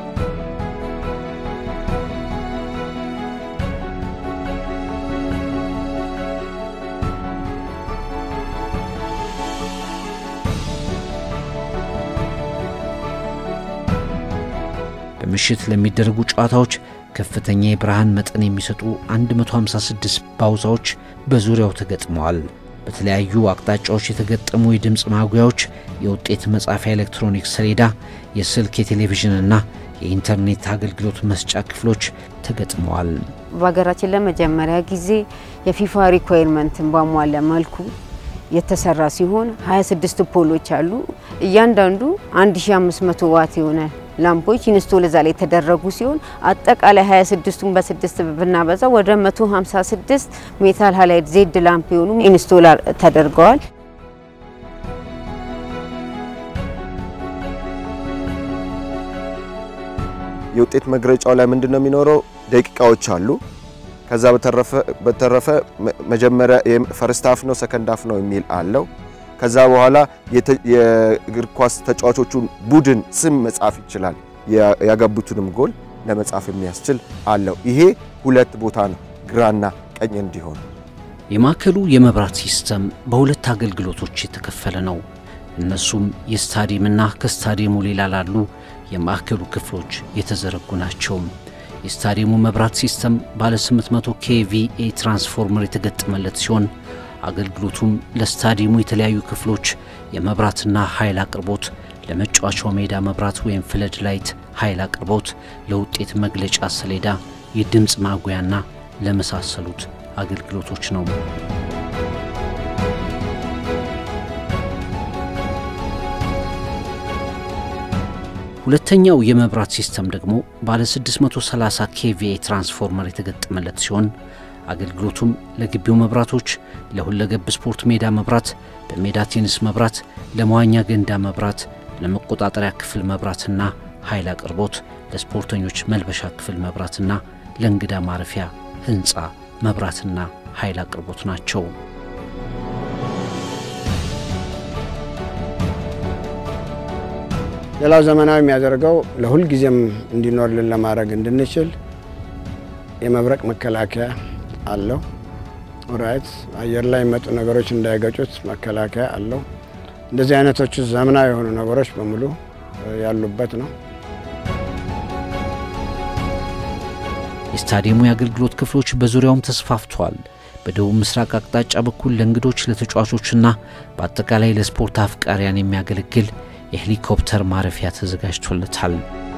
በምሽት ለሚደረጉ ጨዋታዎች ከፍተኛ የብርሃን መጠን የሚሰጡ 156 ባውዛዎች በዙሪያው ተገጥመዋል። በተለያዩ አቅጣጫዎች የተገጠሙ የድምፅ ማጉያዎች፣ የውጤት መጻፊያ ኤሌክትሮኒክስ ሰሌዳ፣ የስልክ የቴሌቪዥንና የኢንተርኔት አገልግሎት መስጫ ክፍሎች ተገጥመዋል። በሀገራችን ለመጀመሪያ ጊዜ የፊፋ ሪኳየርመንትን ባሟላ መልኩ የተሰራ ሲሆን 26 ፖሎች አሉ። እያንዳንዱ 1500 ዋት የሆነ ላምፖች ኢንስቶል እዛ ላይ የተደረጉ ሲሆን አጠቃላይ 26ቱን በስድስት ብናበዛ ወደ 156 ሜታል ሃላይድ ዜድ ላምፕ የሆኑ ኢንስቶል ተደርገዋል። የውጤት መግለጫው ላይ ምንድን ነው የሚኖረው? ደቂቃዎች አሉ። ከዛ በተረፈ መጀመሪያ ፈርስት ሀፍ ነው ሰከንድ ሀፍ ነው የሚል አለው። ከዛ በኋላ የእግር ኳስ ተጫዋቾቹን ቡድን ስም መጻፍ ይችላል። ያገቡትንም ጎል ለመጻፍ የሚያስችል አለው። ይሄ ሁለት ቦታ ነው፣ ግራና ቀኝ እንዲሆን። የማዕከሉ የመብራት ሲስተም በሁለት አገልግሎቶች የተከፈለ ነው። እነሱም የስታዲየምና ከስታዲየሙ ሌላ ላሉ የማዕከሉ ክፍሎች የተዘረጉ ናቸው። የስታዲየሙ መብራት ሲስተም ባለ 800 ኬቪኤ ትራንስፎርመር የተገጠመለት ሲሆን አገልግሎቱም ለስታዲየሙ የተለያዩ ክፍሎች የመብራትና ኃይል አቅርቦት፣ ለመጫወቻው ሜዳ መብራት ወይም ፍለድ ላይት ኃይል አቅርቦት፣ ለውጤት መግለጫ ሰሌዳ፣ የድምፅ ማጉያና ለመሳሰሉት አገልግሎቶች ነው። ሁለተኛው የመብራት ሲስተም ደግሞ ባለ 630 ኬቪኤ ትራንስፎርመር የተገጠመለት ሲሆን አገልግሎቱም ለግቢው መብራቶች፣ ለሁለገብ ስፖርት ሜዳ መብራት፣ በሜዳ ቴኒስ መብራት፣ ለመዋኛ ገንዳ መብራት፣ ለመቆጣጠሪያ ክፍል መብራትና ኃይል አቅርቦት፣ ለስፖርተኞች መልበሻ ክፍል መብራትና ለእንግዳ ማረፊያ ህንፃ መብራትና ኃይል አቅርቦት ናቸው። ሌላው ዘመናዊ የሚያደርገው ለሁል ጊዜም እንዲኖርልን ለማድረግ እንድንችል የመብረቅ መከላከያ አለው። ኦራይት አየር ላይ የሚመጡ ነገሮች እንዳይገጩት መከላከያ አለው። እንደዚህ አይነቶቹ ዘመናዊ የሆኑ ነገሮች በሙሉ ያሉበት ነው። የስታዲየሙ የአገልግሎት ክፍሎች በዙሪያውም ተስፋፍተዋል። በደቡብ ምስራቅ አቅጣጫ በኩል ለእንግዶች ለተጫዋቾችና በአጠቃላይ ለስፖርት አፍቃሪያን የሚያገለግል የሄሊኮፕተር ማረፊያ ተዘጋጅቶለታል።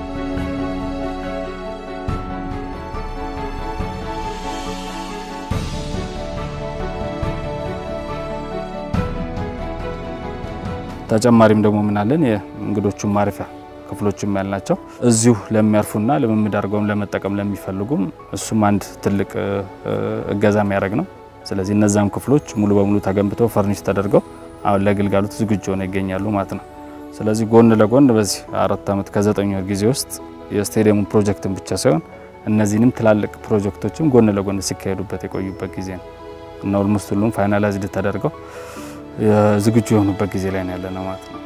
ተጨማሪም ደግሞ ምናለን የእንግዶቹን ማረፊያ ክፍሎችም ያልናቸው እዚሁ ለሚያርፉና ልምምድ አድርገውም ለመጠቀም ለሚፈልጉም እሱም አንድ ትልቅ እገዛ የሚያደርግ ነው። ስለዚህ እነዛም ክፍሎች ሙሉ በሙሉ ተገንብተው ፈርኒሽ ተደርገው አሁን ለግልጋሎት ዝግጁ ሆነው ይገኛሉ ማለት ነው። ስለዚህ ጎን ለጎን በዚህ አራት ዓመት ከዘጠኝ ወር ጊዜ ውስጥ የስቴዲየሙ ፕሮጀክትን ብቻ ሳይሆን እነዚህንም ትላልቅ ፕሮጀክቶችም ጎን ለጎን ሲካሄዱበት የቆዩበት ጊዜ ነው እና ኦልሞስት ሁሉም ፋይናላይዝድ ተደርገው ዝግጁ የሆኑበት ጊዜ ላይ ነው ያለነው ማለት ነው።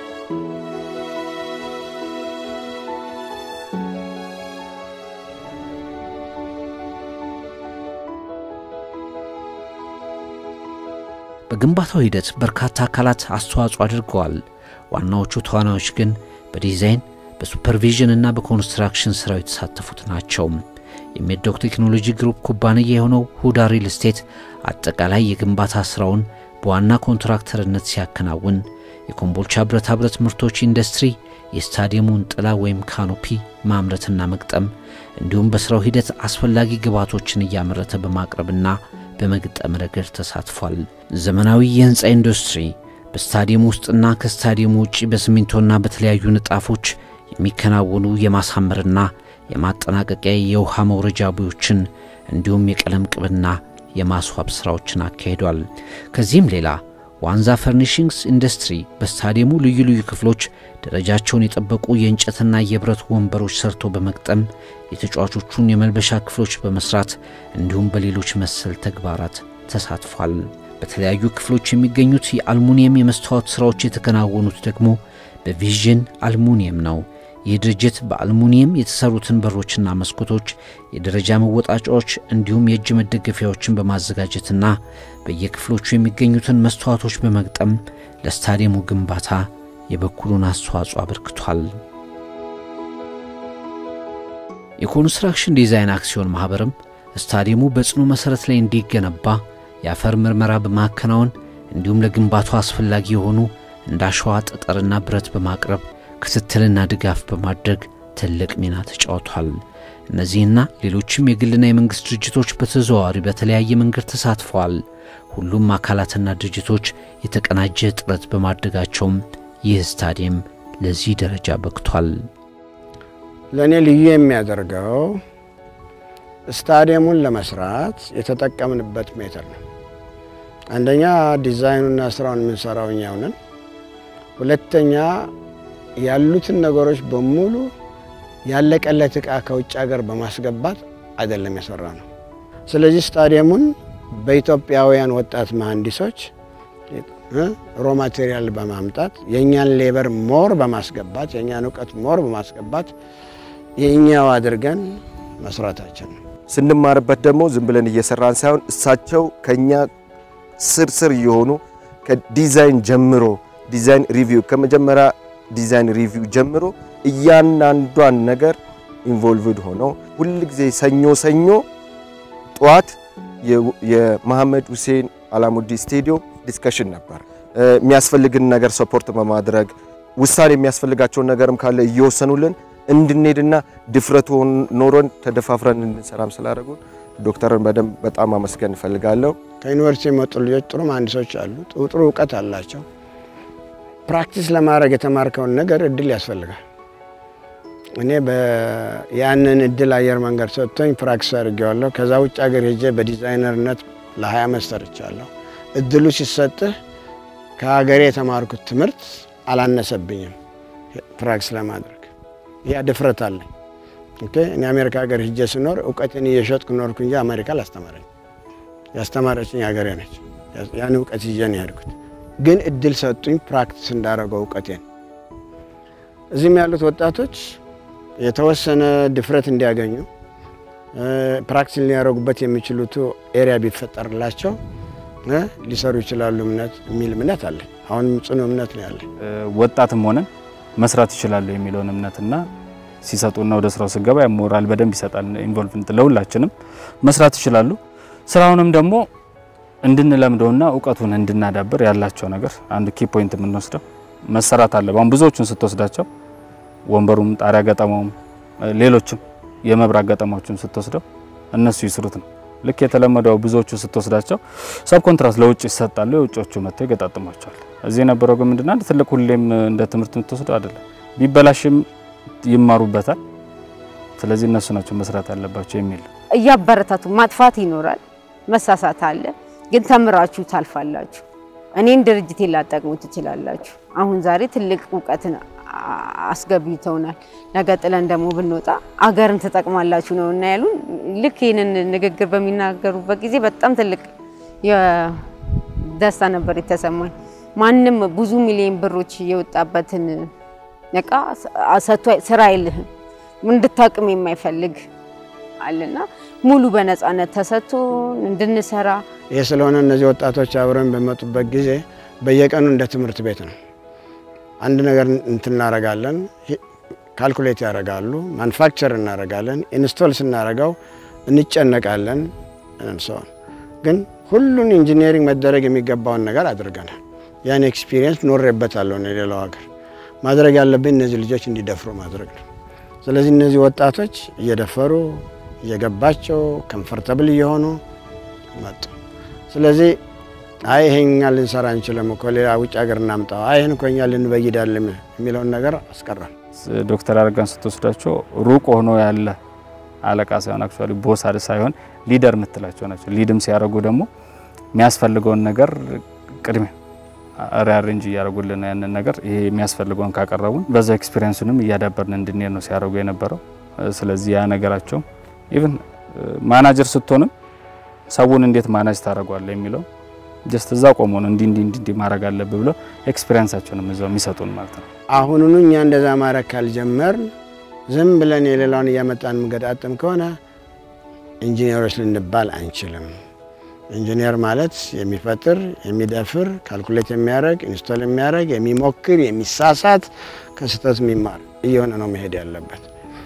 በግንባታው ሂደት በርካታ አካላት አስተዋጽኦ አድርገዋል። ዋናዎቹ ተዋናዮች ግን በዲዛይን በሱፐርቪዥን እና በኮንስትራክሽን ስራው የተሳተፉት ናቸው። የሜዶክ ቴክኖሎጂ ግሩፕ ኩባንያ የሆነው ሁዳ ሪል ስቴት አጠቃላይ የግንባታ ስራውን በዋና ኮንትራክተርነት ሲያከናውን፣ የኮምቦልቻ ብረታ ብረት ምርቶች ኢንዱስትሪ የስታዲየሙን ጥላ ወይም ካኖፒ ማምረትና መግጠም እንዲሁም በስራው ሂደት አስፈላጊ ግብዓቶችን እያመረተ በማቅረብና በመግጠም ረገድ ተሳትፏል። ዘመናዊ የህንፃ ኢንዱስትሪ በስታዲየም ውስጥና ከስታዲየሙ ውጭ በሲሚንቶና በተለያዩ ንጣፎች የሚከናወኑ የማሳመርና የማጠናቀቂያ የውሃ መውረጃ ቦዮችን እንዲሁም የቀለም ቅብና የማስዋብ ሥራዎችን አካሂዷል። ከዚህም ሌላ ዋንዛ ፈርኒሽንግስ ኢንዱስትሪ በስታዲየሙ ልዩ ልዩ ክፍሎች ደረጃቸውን የጠበቁ የእንጨትና የብረት ወንበሮች ሰርቶ በመግጠም የተጫዋቾቹን የመልበሻ ክፍሎች በመስራት እንዲሁም በሌሎች መሰል ተግባራት ተሳትፏል። በተለያዩ ክፍሎች የሚገኙት የአልሙኒየም የመስታወት ሥራዎች የተከናወኑት ደግሞ በቪዥን አልሙኒየም ነው። ይህ ድርጅት በአልሙኒየም የተሰሩትን በሮችና መስኮቶች፣ የደረጃ መወጣጫዎች እንዲሁም የእጅ መደገፊያዎችን በማዘጋጀትና በየክፍሎቹ የሚገኙትን መስተዋቶች በመግጠም ለስታዲየሙ ግንባታ የበኩሉን አስተዋጽኦ አበርክቷል። የኮንስትራክሽን ዲዛይን አክሲዮን ማኅበርም ስታዲየሙ በጽኑ መሠረት ላይ እንዲገነባ የአፈር ምርመራ በማከናወን እንዲሁም ለግንባታው አስፈላጊ የሆኑ እንደ አሸዋ፣ ጠጠርና ብረት በማቅረብ ክትትልና ድጋፍ በማድረግ ትልቅ ሚና ተጫውቷል። እነዚህና ሌሎችም የግልና የመንግሥት ድርጅቶች በተዘዋዋሪ በተለያየ መንገድ ተሳትፈዋል። ሁሉም አካላትና ድርጅቶች የተቀናጀ ጥረት በማድረጋቸውም ይህ ስታዲየም ለዚህ ደረጃ በቅቷል። ለእኔ ልዩ የሚያደርገው ስታዲየሙን ለመስራት የተጠቀምንበት ሜትር ነው። አንደኛ ዲዛይኑና ስራውን የምንሰራው እኛው ነን። ሁለተኛ ያሉትን ነገሮች በሙሉ ያለቀለት እቃ ከውጭ ሀገር በማስገባት አይደለም የሰራ ነው። ስለዚህ ስታዲየሙን በኢትዮጵያውያን ወጣት መሐንዲሶች ሮ ማቴሪያል በማምጣት የእኛን ሌበር ሞር በማስገባት የእኛን እውቀት ሞር በማስገባት የእኛው አድርገን መስራታችን ነው። ስንማርበት ደግሞ ዝም ብለን እየሰራን ሳይሆን እሳቸው ከኛ ስር ስር እየሆኑ ከዲዛይን ጀምሮ ዲዛይን ሪቪው ከመጀመሪያ ዲዛይን ሪቪው ጀምሮ እያንዳንዷን ነገር ኢንቮልቭድ ሆነው ሁል ጊዜ ሰኞ ሰኞ ጠዋት የመሐመድ ሁሴን አላሙዲ ስቴዲዮም ዲስከሽን ነበር። የሚያስፈልግን ነገር ሰፖርት በማድረግ ውሳኔ የሚያስፈልጋቸውን ነገርም ካለ እየወሰኑልን እንድንሄድና ድፍረቱ ኖሮን ተደፋፍረን እንድንሰራም ስላደረጉን ዶክተርን በደንብ በጣም አመስገን እፈልጋለሁ። ከዩኒቨርሲቲ የመጡ ልጆች ጥሩ መሀንዲሶች አሉ። ጥሩ እውቀት አላቸው። ፕራክቲስ ለማድረግ የተማርከውን ነገር እድል ያስፈልጋል። እኔ ያንን እድል አየር መንገድ ሰጥቶኝ ፕራክቲስ አድርጌዋለሁ። ከዛ ውጭ ሀገር ሄጄ በዲዛይነርነት ለ20 ዓመት ሰርቻለሁ። እድሉ ሲሰጥህ ከሀገሬ የተማርኩት ትምህርት አላነሰብኝም ፕራክቲስ ለማድረግ ያ ድፍረት አለኝ። ኦኬ እኔ አሜሪካ ሀገር ሂጄ ስኖር እውቀትን እየሸጥኩ ኖርኩ እንጂ አሜሪካ አላስተማረኝ። ያስተማረችኝ ሀገሬ ነች። ያን እውቀት ይዤ ነው የሄድኩት። ግን እድል ሰጡኝ ፕራክቲስ እንዳደረገው እውቀቴን። እዚህም ያሉት ወጣቶች የተወሰነ ድፍረት እንዲያገኙ ፕራክቲስ ሊያደርጉበት የሚችሉት ኤሪያ ቢፈጠርላቸው ሊሰሩ ይችላሉ እምነት የሚል እምነት አለኝ። አሁንም ጽኑ እምነት ነው ያለኝ። ወጣትም ሆነን መስራት ይችላሉ የሚለውን እምነትና ሲሰጡና ወደ ስራው ስገባ ሞራል በደንብ ይሰጣል። ኢንቮልቭመንት ለሁላችንም መስራት ይችላሉ። ስራውንም ደግሞ እንድንለምደውና እውቀቱን እንድናዳብር ያላቸው ነገር አንዱ ኪ ፖይንት የምንወስደው መሰራት አለ። አሁን ብዙዎቹን ስትወስዳቸው ወንበሩም፣ ጣሪያ ገጠማውም፣ ሌሎችም የመብራት ገጠማዎችን ስትወስደው እነሱ ይስሩት ነው። ልክ የተለመደው ብዙዎቹ ስትወስዳቸው ሰብ ኮንትራት ለውጭ ይሰጣሉ። የውጮቹ መጥተው ይገጣጥሟቸዋል። እዚህ የነበረው ግን ምንድነው አንድ ትልቅ ሁሌም እንደ ትምህርት የምትወስደው አይደለም። ቢበላሽም ይማሩበታል። ስለዚህ እነሱ ናቸው መስራት ያለባቸው የሚል እያበረታቱ ማጥፋት ይኖራል፣ መሳሳት አለ። ግን ተምራችሁ ታልፋላችሁ። እኔን ድርጅቴ ላጠቅሙ ትችላላችሁ። አሁን ዛሬ ትልቅ እውቀትን አስገብተውናል። ነገ ጥለን ደግሞ ብንወጣ አገርን ትጠቅማላችሁ ነው እና ያሉን። ልክ ይህንን ንግግር በሚናገሩበት ጊዜ በጣም ትልቅ ደስታ ነበር የተሰማኝ። ማንም ብዙ ሚሊዮን ብሮች የወጣበትን እቃ ሰጥቶ ስራ አይልህም እንድታቅም የማይፈልግ አለና ሙሉ በነፃነት ተሰጥቶ እንድንሰራ ይህ ስለሆነ እነዚህ ወጣቶች አብረን በመጡበት ጊዜ በየቀኑ እንደ ትምህርት ቤት ነው። አንድ ነገር እንትን እናደርጋለን፣ ካልኩሌት ያደርጋሉ፣ ማኑፋክቸር እናደርጋለን፣ ኢንስቶል ስናደርገው እንጨነቃለን። ሰውን ግን ሁሉን ኢንጂነሪንግ መደረግ የሚገባውን ነገር አድርገናል። ያን ኤክስፒሪየንስ ኖሬበታለሁ። የሌላው ሀገር ማድረግ ያለብን እነዚህ ልጆች እንዲደፍሩ ማድረግ ነው። ስለዚህ እነዚህ ወጣቶች እየደፈሩ እየገባቸው ከምፈርተብል እየሆኑ መጡ። ስለዚህ አይ ይሄኛ ልንሰራ አንችልም እኮ ሌላ ውጭ ሀገር እናምጣው፣ አይ ይህን እኮ እኛ ልንበይዳለን የሚለውን ነገር አስቀራል። ዶክተር አረጋን ስትወስዳቸው ሩቅ ሆኖ ያለ አለቃ ሳይሆን አክቹዋሊ ቦስ ሳይሆን ሊደር የምትላቸው ናቸው። ሊድም ሲያደርጉ ደግሞ የሚያስፈልገውን ነገር ቅድሚያ ሪአሬንጅ እያደረጉልን ያንን ነገር ይሄ የሚያስፈልገውን ካቀረቡን በዛ ኤክስፒሪየንሱንም እያዳበርን እንድንሄድ ነው ሲያደርጉ የነበረው። ስለዚህ ያ ነገራቸው ኢቭን ማናጀር ስትሆንም ሰውን እንዴት ማናጅ ታደርጓለህ የሚለው ጀስት እዛ ቆሞ ነው እንዲህ እንዲህ እንዲህ ማድረግ አለብህ ብሎ ኤክስፒሪየንሳቸውንም እዛው የሚሰጡን ማለት ነው። አሁኑኑ እኛ እንደዛ ማድረግ ካልጀመርን ዝም ብለን የሌላውን እያመጣን የምንገጣጥም ከሆነ ኢንጂነሮች ልንባል አንችልም። ኢንጂነር ማለት የሚፈጥር፣ የሚደፍር፣ ካልኩሌት የሚያደርግ፣ ኢንስቶል የሚያደርግ፣ የሚሞክር፣ የሚሳሳት፣ ከስህተት የሚማር እየሆነ ነው መሄድ ያለበት።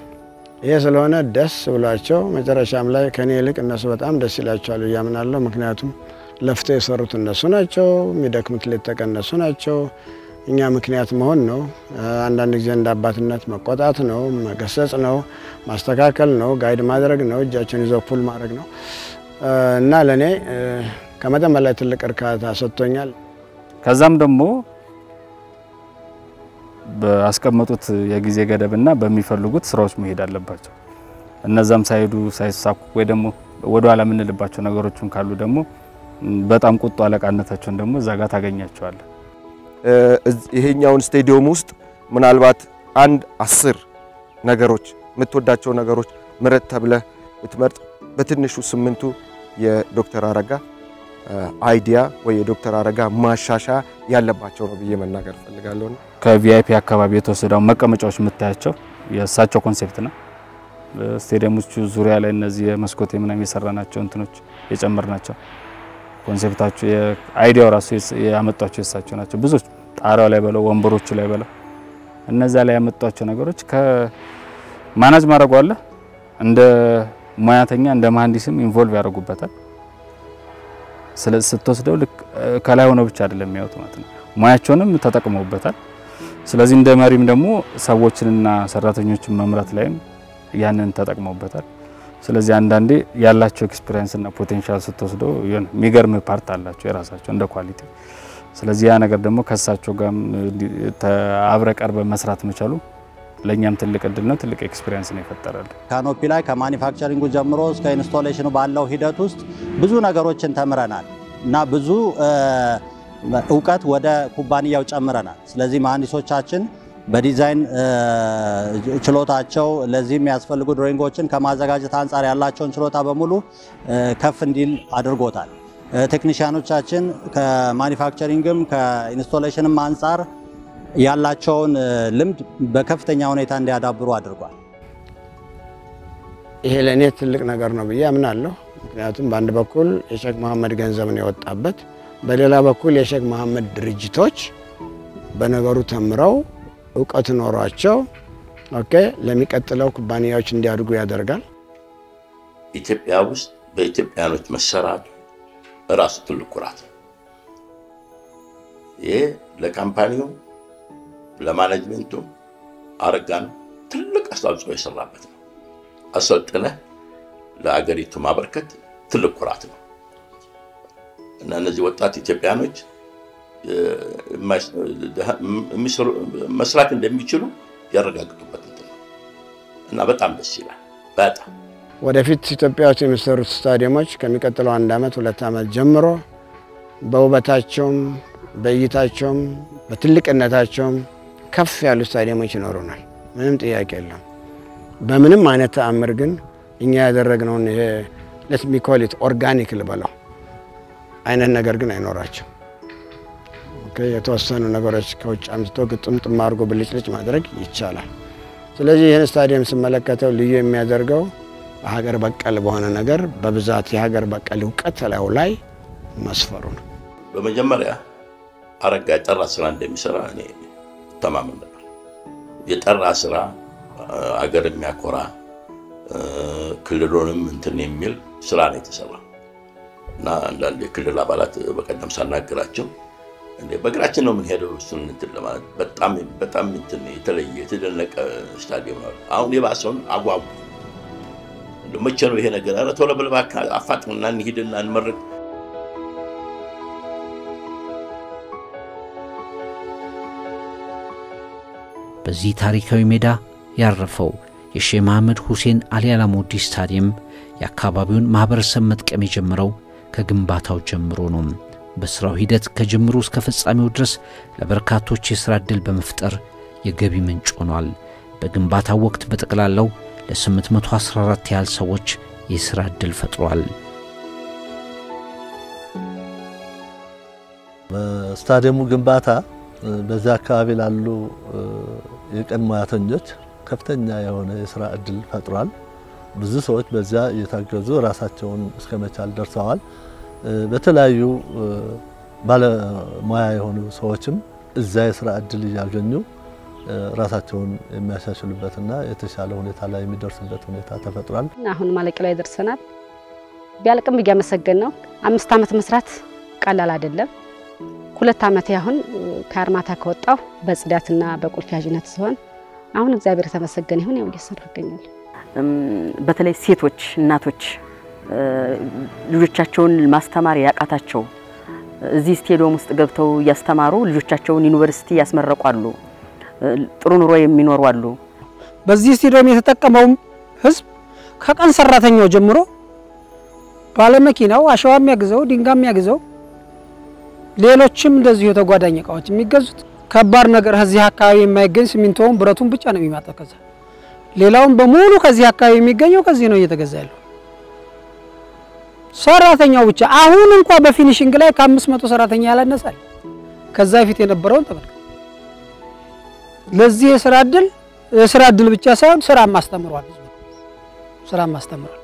ይሄ ስለሆነ ደስ ብሏቸው መጨረሻም ላይ ከኔ ይልቅ እነሱ በጣም ደስ ይላቸዋል ብዬ አምናለሁ። ምክንያቱም ለፍተው የሰሩት እነሱ ናቸው፣ የሚደክሙት ሌት ተቀን እነሱ ናቸው። እኛ ምክንያት መሆን ነው። አንዳንድ ጊዜ እንደ አባትነት መቆጣት ነው፣ መገሰጽ ነው፣ ማስተካከል ነው፣ ጋይድ ማድረግ ነው፣ እጃቸውን ይዘው ፑል ማድረግ ነው እና ለእኔ ከመጠን በላይ ትልቅ እርካታ ሰጥቶኛል። ከዛም ደግሞ ባስቀመጡት የጊዜ ገደብና በሚፈልጉት ስራዎች መሄድ አለባቸው። እነዛም ሳይሄዱ ሳይሳኩ ወይ ደግሞ ወደ ኋላ የምንልባቸው ነገሮችን ካሉ ደግሞ በጣም ቁጡ አለቃነታቸውን ደግሞ እዛ ጋር ታገኛቸዋለን። ይሄኛውን ስቴዲየም ውስጥ ምናልባት አንድ አስር ነገሮች የምትወዳቸው ነገሮች ምረጥ ተብለህ ብትመርጥ በትንሹ ስምንቱ የዶክተር አረጋ አይዲያ ወይ የዶክተር አረጋ ማሻሻያ ያለባቸው ነው ብዬ መናገር እፈልጋለሁ። ከቪአይፒ አካባቢ የተወሰደው መቀመጫዎች የምታያቸው የእሳቸው ኮንሴፕት ነው። ስቴዲየሞቹ ዙሪያ ላይ እነዚህ የመስኮት ምናምን የሰራናቸው እንትኖች የጨመርናቸው ኮንሴፕታቸው አይዲያው ራሱ ያመጧቸው የእሳቸው ናቸው። ብዙዎች ጣሪያው ላይ በለው ወንበሮቹ ላይ በለው እነዛ ላይ ያመጧቸው ነገሮች ከማናጅ ማድረጉ አለ እንደ ሙያተኛ እንደ መሀንዲስም ኢንቮልቭ ያደርጉበታል። ስለዚህ ስትወስደው ልክ ከላይ ሆነው ብቻ አይደለም የሚያዩት ማለት ነው። ሙያቸውንም ተጠቅመውበታል። ስለዚህ እንደ መሪም ደግሞ ሰዎችንና ሰራተኞችን መምራት ላይም ያንን ተጠቅመውበታል። ስለዚህ አንዳንዴ ያላቸው ኤክስፒሪየንስ እና ፖቴንሻል ስትወስደው የሚገርም ፓርት አላቸው የራሳቸው እንደ ኳሊቲ። ስለዚህ ያ ነገር ደግሞ ከእሳቸው ጋር አብረ ቀርበ መስራት መቻሉ ለእኛም ትልቅ እድል ነው፣ ትልቅ ኤክስፒሪየንስ ነው የፈጠረልን። ካኖፒ ላይ ከማኒፋክቸሪንጉ ጀምሮ እስከ ኢንስቶሌሽኑ ባለው ሂደት ውስጥ ብዙ ነገሮችን ተምረናል እና ብዙ እውቀት ወደ ኩባንያው ጨምረናል። ስለዚህ መሀንዲሶቻችን በዲዛይን ችሎታቸው ለዚህ የሚያስፈልጉ ድሮይንጎችን ከማዘጋጀት አንጻር ያላቸውን ችሎታ በሙሉ ከፍ እንዲል አድርጎታል። ቴክኒሽያኖቻችን ከማኒፋክቸሪንግም ከኢንስቶሌሽንም አንጻር ያላቸውን ልምድ በከፍተኛ ሁኔታ እንዲያዳብሩ አድርጓል። ይሄ ለእኔ ትልቅ ነገር ነው ብዬ አምናለሁ። ምክንያቱም በአንድ በኩል የሼክ መሐመድ ገንዘብ ነው የወጣበት፣ በሌላ በኩል የሼክ መሐመድ ድርጅቶች በነገሩ ተምረው እውቀት ኖሯቸው ኦኬ ለሚቀጥለው ኩባንያዎች እንዲያድጉ ያደርጋል። ኢትዮጵያ ውስጥ በኢትዮጵያኖች መሰራቱ እራሱ ትልቅ ኩራት ነው። ይሄ ለካምፓኒው ለማኔጅመንቱ አረጋን ትልቅ አስተዋጽኦ የሰራበት ነው። አሰልጥነህ ለአገሪቱ ማበርከት ትልቅ ኩራት ነው እና እነዚህ ወጣት ኢትዮጵያኖች መስራት እንደሚችሉ ያረጋግጡበት እንትን ነው እና በጣም ደስ ይላል። በጣም ወደፊት ኢትዮጵያ ውስጥ የሚሰሩት ስታዲየሞች ከሚቀጥለው አንድ ዓመት ሁለት ዓመት ጀምሮ በውበታቸውም በእይታቸውም በትልቅነታቸውም ከፍ ያሉ ስታዲየሞች ይኖሩናል። ምንም ጥያቄ የለም። በምንም አይነት ተአምር ግን እኛ ያደረግነውን ይሄ ሌት ሚ ኮል ኢት ኦርጋኒክ ልበለው አይነት ነገር ግን አይኖራቸው። የተወሰኑ ነገሮች ከውጭ አምጥቶ ግጥምጥም አድርጎ ብልጭልጭ ማድረግ ይቻላል። ስለዚህ ይህን ስታዲየም ስመለከተው ልዩ የሚያደርገው ሀገር በቀል በሆነ ነገር በብዛት የሀገር በቀል እውቀት ላዩ ላይ መስፈሩ ነው። በመጀመሪያ አረጋ የጠራ ስራ እንደሚሰራ እኔ ተማመን ነበር። የጠራ ስራ አገር የሚያኮራ ክልሉንም እንትን የሚል ስራ ነው የተሰራ እና አንዳንድ የክልል አባላት በቀደም ሳናገራቸው እንዴ በእግራችን ነው የምንሄደው እሱን እንትን ለማለት በጣም በጣም እንትን የተለየ የተደነቀ ስታዲየም ነው። አሁን የባሰውን አጓጉ መቼ ነው ይሄ ነገር? ኧረ ቶሎ ብለህ እባክህ አፋጥንና እንሂድና እንመርቅ። በዚህ ታሪካዊ ሜዳ ያረፈው የሼህ መሐመድ ሁሴን አሊ አላሙዲ ስታዲየም የአካባቢውን ማኅበረሰብ መጥቀም የጀመረው ከግንባታው ጀምሮ ነው። በሥራው ሂደት ከጅምሩ እስከ ፍጻሜው ድረስ ለበርካቶች የሥራ ዕድል በመፍጠር የገቢ ምንጭ ሆኗል። በግንባታው ወቅት በጠቅላላው ለ814 ያህል ሰዎች የሥራ ዕድል ፈጥሯል። በስታዲየሙ ግንባታ በዚያ አካባቢ ላሉ የቀን ሙያተኞች ከፍተኛ የሆነ የስራ እድል ፈጥሯል። ብዙ ሰዎች በዚያ እየታገዙ ራሳቸውን እስከ መቻል ደርሰዋል። በተለያዩ ባለሙያ የሆኑ ሰዎችም እዛ የስራ እድል እያገኙ ራሳቸውን የሚያሻሽሉበትና የተሻለ ሁኔታ ላይ የሚደርሱበት ሁኔታ ተፈጥሯል። አሁን ማለቂያ ላይ ደርሰናል። ቢያልቅም እያመሰገን ነው። አምስት ዓመት መስራት ቀላል አይደለም። ሁለት ዓመት አሁን ከአርማታ ከወጣሁ በጽዳትና በቁልፍ ያዥነት ሲሆን አሁን እግዚአብሔር የተመሰገነ ይሁን ያው እየሰራ ይገኛል። በተለይ ሴቶች እናቶች ልጆቻቸውን ማስተማር ያቃታቸው እዚህ ስቴዲየም ውስጥ ገብተው እያስተማሩ ልጆቻቸውን ዩኒቨርሲቲ ያስመረቋሉ። ጥሩ ኑሮ የሚኖሩ አሉ። በዚህ ስቴዲየም የተጠቀመው ህዝብ ከቀን ሰራተኛው ጀምሮ ባለመኪናው አሸዋ የሚያግዘው ድንጋይ የሚያግዘው ሌሎችም እንደዚሁ የተጓዳኝ እቃዎች የሚገዙት ከባድ ነገር እዚህ አካባቢ የማይገኝ ሲሚንቶውን ብረቱን ብቻ ነው የሚማጣው። ከዛ ሌላውን በሙሉ ከዚህ አካባቢ የሚገኘው ከዚህ ነው እየተገዛ ያለው። ሰራተኛው ብቻ አሁን እንኳ በፊኒሽንግ ላይ ከአምስት መቶ ሰራተኛ ያላነሳል። ከዛ በፊት የነበረውን ተመልከት። ለዚህ የስራ እድል የስራ እድል ብቻ ሳይሆን ስራም አስተምሯል። ህዝቡ ስራም አስተምሯል።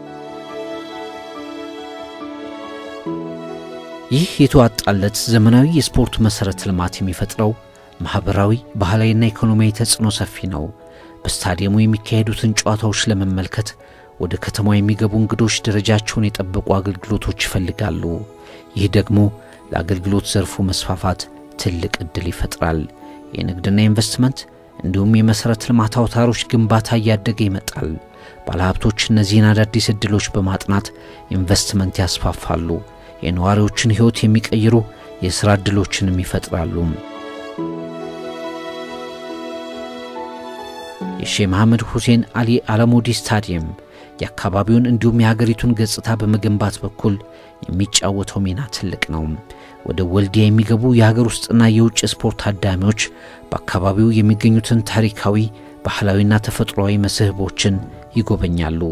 ይህ የተዋጣለት ዘመናዊ የስፖርት መሰረተ ልማት የሚፈጥረው ማህበራዊ፣ ባህላዊና ኢኮኖሚያዊ ተጽዕኖ ሰፊ ነው። በስታዲየሙ የሚካሄዱትን ጨዋታዎች ለመመልከት ወደ ከተማው የሚገቡ እንግዶች ደረጃቸውን የጠበቁ አገልግሎቶች ይፈልጋሉ። ይህ ደግሞ ለአገልግሎት ዘርፉ መስፋፋት ትልቅ ዕድል ይፈጥራል። የንግድና ኢንቨስትመንት እንዲሁም የመሠረተ ልማት አውታሮች ግንባታ እያደገ ይመጣል። ባለሀብቶች እነዚህን አዳዲስ ዕድሎች በማጥናት ኢንቨስትመንት ያስፋፋሉ። የነዋሪዎችን ሕይወት የሚቀይሩ የሥራ ዕድሎችንም ይፈጥራሉ። የሼህ መሐመድ ሁሴን አሊ አለሙዲ ስታዲየም የአካባቢውን እንዲሁም የሀገሪቱን ገጽታ በመገንባት በኩል የሚጫወተው ሚና ትልቅ ነው። ወደ ወልዲያ የሚገቡ የሀገር ውስጥና የውጭ ስፖርት ታዳሚዎች በአካባቢው የሚገኙትን ታሪካዊ፣ ባህላዊና ተፈጥሯዊ መስህቦችን ይጎበኛሉ።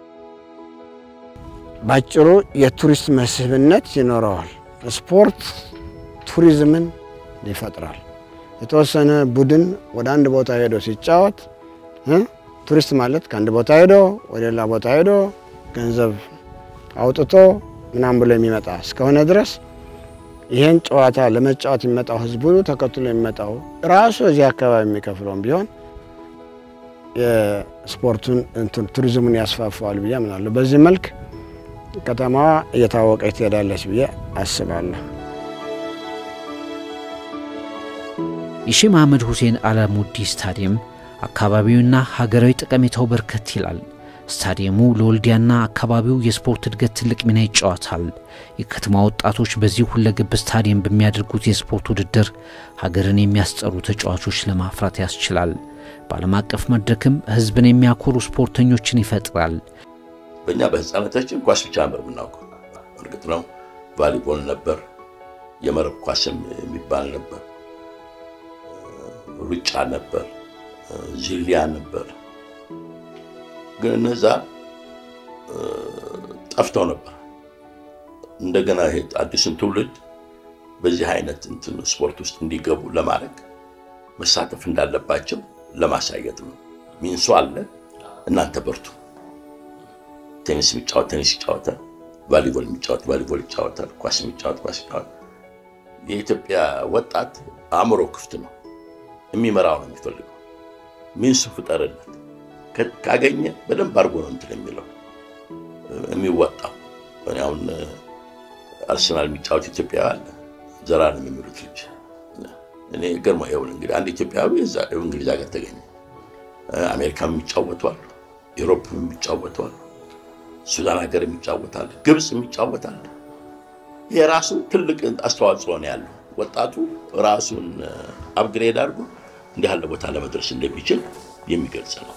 ባጭሩ የቱሪስት መስህብነት ይኖረዋል። ስፖርት ቱሪዝምን ይፈጥራል። የተወሰነ ቡድን ወደ አንድ ቦታ ሄዶ ሲጫወት ቱሪስት ማለት ከአንድ ቦታ ሄዶ ወደ ሌላ ቦታ ሄዶ ገንዘብ አውጥቶ ምናምን ብሎ የሚመጣ እስከሆነ ድረስ ይህን ጨዋታ ለመጫወት የሚመጣው ህዝቡ ተከትሎ የሚመጣው ራሱ እዚህ አካባቢ የሚከፍለውም ቢሆን የስፖርቱን እንትን ቱሪዝሙን ያስፋፋዋል ብዬ አምናለሁ። በዚህ መልክ ከተማዋ እየታወቀች ትሄዳለች ብዬ አስባለሁ። የሼህ መሐመድ ሁሴን አላሙዲ ስታዲየም አካባቢውና ሀገራዊ ጠቀሜታው በርከት ይላል። ስታዲየሙ ለወልዲያና አካባቢው የስፖርት እድገት ትልቅ ሚና ይጫወታል። የከተማ ወጣቶች በዚህ ሁለገብ ስታዲየም በሚያደርጉት የስፖርት ውድድር ሀገርን የሚያስጠሩ ተጫዋቾች ለማፍራት ያስችላል። በዓለም አቀፍ መድረክም ህዝብን የሚያኮሩ ስፖርተኞችን ይፈጥራል። በእኛ በህፃነታችን ኳስ ብቻ ነበር የምናውቀው። እርግጥ ነው ቫሊቦል ነበር፣ የመረብ ኳስም የሚባል ነበር፣ ሩጫ ነበር፣ ዚሊያ ነበር። ግን እነዛ ጠፍተው ነበር። እንደገና ይሄ አዲሱን ትውልድ በዚህ አይነት እንትን ስፖርት ውስጥ እንዲገቡ ለማድረግ መሳተፍ እንዳለባቸው ለማሳየት ነው። ሚንሱ አለ፣ እናንተ በርቱ። ቴኒስ የሚጫወት ቴኒስ ይጫወታል፣ ቫሊቦል የሚጫወት ቫሊቦል ይጫወታል፣ ኳስ የሚጫወት ኳስ ይጫወታል። የኢትዮጵያ ወጣት አእምሮ ክፍት ነው፣ የሚመራው ነው የሚፈልገው። ሚንሱ ፍጠርለት ካገኘ በደንብ አድርጎ ነው እንትን የሚለው የሚወጣው። እኔ አሁን አርሰናል የሚጫወት ኢትዮጵያዊ አለ ዘላለም የሚሉት ልጅ እኔ ገርሞ ይኸውልህ እንግዲህ አንድ ኢትዮጵያዊ እዛ እንግሊዝ ሀገር ተገኘ። አሜሪካም የሚጫወቱ አሉ፣ ኤሮፕም የሚጫወቱ አሉ፣ ሱዳን ሀገር የሚጫወታል፣ ግብፅ የሚጫወታል። ይሄ ራሱ ትልቅ አስተዋጽኦ ነው ያለው። ወጣቱ ራሱን አፕግሬድ አድርጎ እንዲህ ያለ ቦታ ለመድረስ እንደሚችል የሚገልጽ ነው።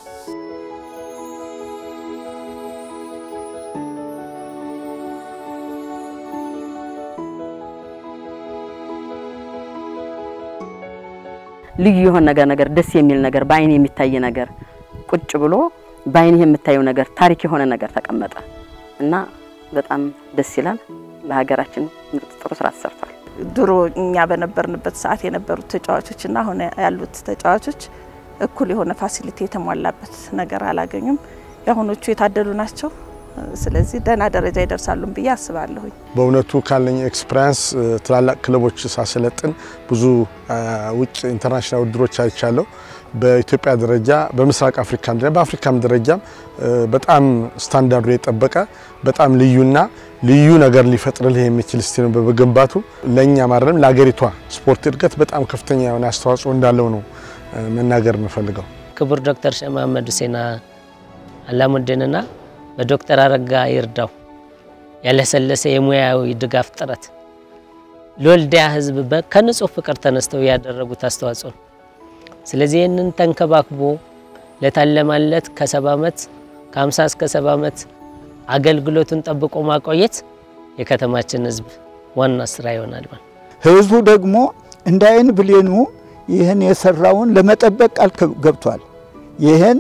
ልዩ የሆነ ነገር ነገር ደስ የሚል ነገር በአይን የሚታይ ነገር ቁጭ ብሎ በአይንህ የምታየው ነገር ታሪክ የሆነ ነገር ተቀመጠ እና በጣም ደስ ይላል። ለሀገራችን ምርጥ ጥሩ ስራ ተሰርቷል። ድሮ እኛ በነበርንበት ሰዓት የነበሩት ተጫዋቾች እና አሁን ያሉት ተጫዋቾች እኩል የሆነ ፋሲሊቲ የተሟላበት ነገር አላገኙም። የአሁኖቹ የታደሉ ናቸው። ስለዚህ ደህና ደረጃ ይደርሳሉም ብዬ አስባለሁኝ። በእውነቱ ካለኝ ኤክስፒሪያንስ ትላላቅ ክለቦች ሳሰለጥን ብዙ ውጭ ኢንተርናሽናል ውድድሮች አይቻለሁ። በኢትዮጵያ ደረጃ በምስራቅ አፍሪካም ደረጃ በአፍሪካም ደረጃም በጣም ስታንዳርዱ የጠበቀ በጣም ልዩና ልዩ ነገር ሊፈጥርልህ የሚችል ስቴዲየም በመገንባቱ ለእኛ ማረም ለሀገሪቷ ስፖርት እድገት በጣም ከፍተኛ የሆነ አስተዋጽኦ እንዳለው ነው መናገር የምፈልገው። ክቡር ዶክተር ሼህ መሐመድ ሁሴን አላሙዲንና በዶክተር አረጋ ይርዳው ያለሰለሰ የሙያዊ ድጋፍ ጥረት ለወልዲያ ሕዝብ ከንጹህ ፍቅር ተነስተው ያደረጉት አስተዋጽኦ ነው። ስለዚህ ይህንን ተንከባክቦ ለታለማለት ከሰባ ዓመት ከ50 እስከ ሰባ ዓመት አገልግሎቱን ጠብቆ ማቆየት የከተማችን ሕዝብ ዋና ስራ ይሆናል ማለት ህዝቡ ደግሞ እንደ አይን ብሌኑ ይህን የሰራውን ለመጠበቅ ቃል ገብቷል። ይህን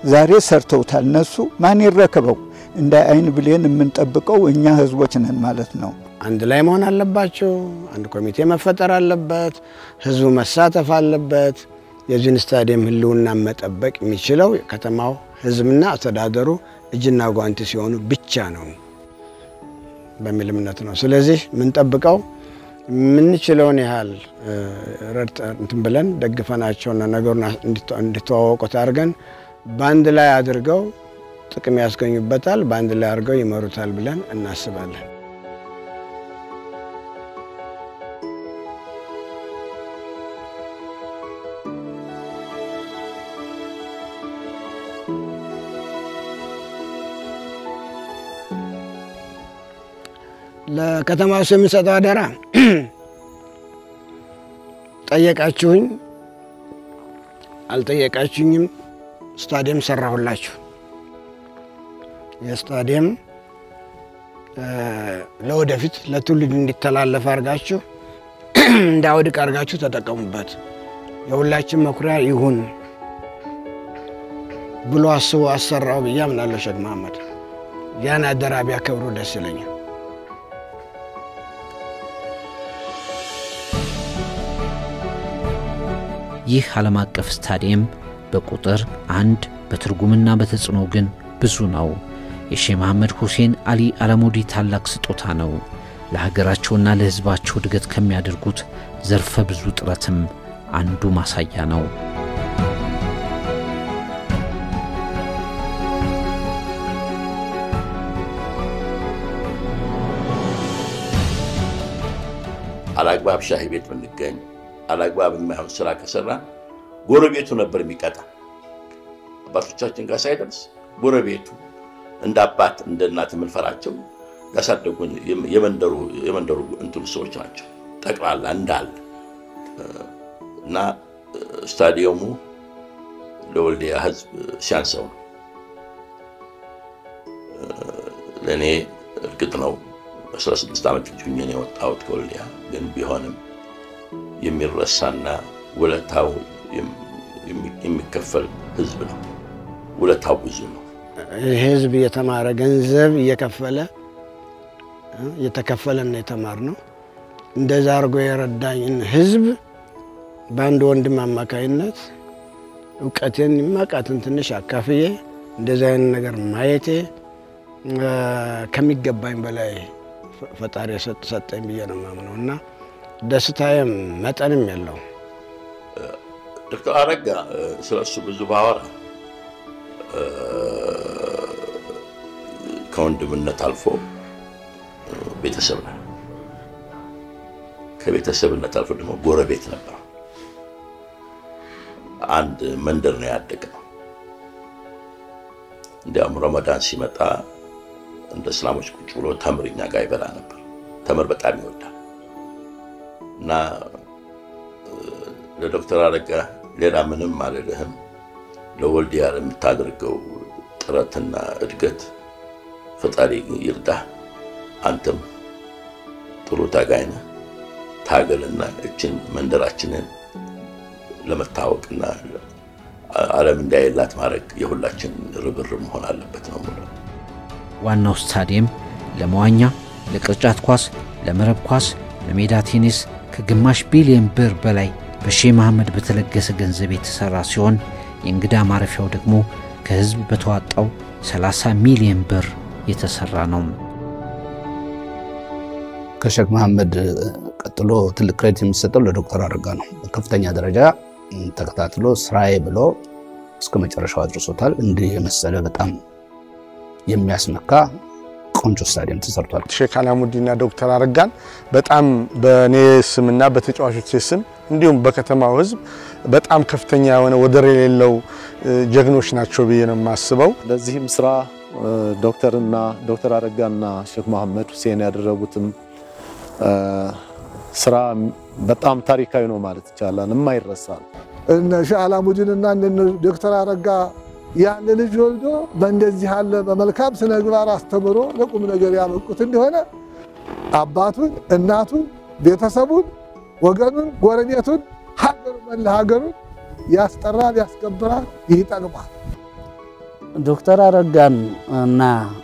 ዛሬ ሰርተውታል። እነሱ ማን ይረከበው? እንደ አይን ብሌን የምንጠብቀው እኛ ህዝቦች ነን ማለት ነው። አንድ ላይ መሆን አለባቸው። አንድ ኮሚቴ መፈጠር አለበት። ህዝቡ መሳተፍ አለበት። የዚህን ስታዲየም ህልውና መጠበቅ የሚችለው ከተማው ህዝብና አስተዳደሩ እጅና ጓንቲ ሲሆኑ ብቻ ነው በሚል እምነት ነው። ስለዚህ የምንጠብቀው የምንችለውን ያህል ረድተን እንትን ብለን ደግፈናቸውና ነገሩን እንዲተዋወቁት አድርገን በአንድ ላይ አድርገው ጥቅም ያስገኙበታል፣ በአንድ ላይ አድርገው ይመሩታል ብለን እናስባለን። ለከተማው ሰው የምንሰጠው አደራ ጠየቃችሁኝ አልጠየቃችሁኝም፣ ስታዲየም ሰራሁላችሁ። የስታዲየም ለወደፊት ለትውልድ እንዲተላለፍ አድርጋችሁ እንዳውድቅ አድርጋችሁ ተጠቀሙበት፣ የሁላችን መኩሪያ ይሁን ብሎ አስቦ አሰራው ብዬ አምናለሁ። ሼክ መሐመድ ያን አደራ ቢያከብሩ ደስ ይለኛል። ይህ ዓለም አቀፍ ስታዲየም በቁጥር አንድ በትርጉምና በተጽዕኖ ግን ብዙ ነው። የሼህ መሐመድ ሁሴን አሊ አላሙዲ ታላቅ ስጦታ ነው። ለሀገራቸውና ለሕዝባቸው እድገት ከሚያደርጉት ዘርፈ ብዙ ጥረትም አንዱ ማሳያ ነው። አላግባብ ሻሂ ቤት ብንገኝ አላግባብ የማይሆን ስራ ከሰራ ጎረቤቱ ነበር የሚቀጣ። አባቶቻችን ጋር ሳይደርስ ጎረቤቱ እንደ አባት እንደ እናት የምንፈራቸው ያሳደጉን የመንደሩ የመንደሩ እንትኑ ሰዎች ናቸው ጠቅላላ እንዳለ እና ስታዲየሙ ለወልዲያ ህዝብ ሲያንሰው ነው። ለእኔ እርግጥ ነው 16 ዓመት ልጅ ሆኜ ነው የወጣሁት ከወልዲያ ግን ቢሆንም የሚረሳና ውለታው የሚከፈል ህዝብ ነው። ውለታው ብዙ ነው። ይህ ህዝብ እየተማረ ገንዘብ እየከፈለ እየተከፈለን ነው የተማር ነው። እንደዛ አድርጎ የረዳኝን ህዝብ በአንድ ወንድም አማካይነት እውቀቴን የማውቃትን ትንሽ አካፍዬ እንደዚህ አይነት ነገር ማየቴ ከሚገባኝ በላይ ፈጣሪ ሰጠኝ ብዬ ነው የማምነው እና ደስታዬም መጠንም የለው። ዶክተር አረጋ ስለ እሱ ብዙ ባወራ ከወንድምነት አልፎ ቤተሰብ ነው። ከቤተሰብነት አልፎ ደግሞ ጎረቤት ነበር። አንድ መንደር ነው ያደግነው። እንዲያውም ረመዳን ሲመጣ እንደ እስላሞች ቁጭ ብሎ ተምር እኛ ጋር ይበላ ነበር። ተምር በጣም ይወዳል እና ለዶክተር አረጋ ሌላ ምንም አልልህም። ለወልዲያ የምታደርገው ጥረትና እድገት ፈጣሪ ይርዳህ። አንተም ጥሩ ታጋይ ነህ። ታገልና እችን መንደራችንን ለመታወቅና ዓለም እንዳይላት ማድረግ የሁላችን ርብርብ መሆን አለበት ነው የምለው። ዋናው ስታዲየም ለመዋኛ፣ ለቅርጫት ኳስ፣ ለመረብ ኳስ፣ ለሜዳ ቴኒስ ከግማሽ ቢሊዮን ብር በላይ በሼህ መሐመድ በተለገሰ ገንዘብ የተሰራ ሲሆን የእንግዳ ማረፊያው ደግሞ ከህዝብ በተዋጣው 30 ሚሊዮን ብር የተሰራ ነው። ከሼክ መሐመድ ቀጥሎ ትልቅ ክሬዲት የሚሰጠው ለዶክተር አረጋ ነው። በከፍተኛ ደረጃ ተከታትሎ ስራዬ ብሎ እስከ መጨረሻው አድርሶታል። እንዲህ የመሰለ በጣም የሚያስመካ ቆንጆ ስታዲየም ተሰርቷል። ሼክ አላሙዲና ዶክተር አረጋን በጣም በእኔ ስምና በተጫዋቾች ስም እንዲሁም በከተማው ህዝብ በጣም ከፍተኛ የሆነ ወደር የሌለው ጀግኖች ናቸው ብዬ ነው የማስበው። ለዚህም ስራ ዶክተርና ዶክተር አረጋና ሼክ መሐመድ ሁሴን ያደረጉትም ስራ በጣም ታሪካዊ ነው ማለት ይቻላል። የማይረሳ ነው። እነ ሼህ አላሙዲንና እነ ዶክተር አረጋ ያን ልጅ ወልዶ በእንደዚህ ያለ በመልካም ስነ ምግባር አስተምሮ ለቁም ነገር ያበቁት እንደሆነ አባቱን፣ እናቱን፣ ቤተሰቡን፣ ወገኑን፣ ጎረቤቱን፣ ሀገሩ መላ ሀገሩን ያስጠራል፣ ያስከብራል፣ ይጠቅማል። ዶክተር አረጋን እና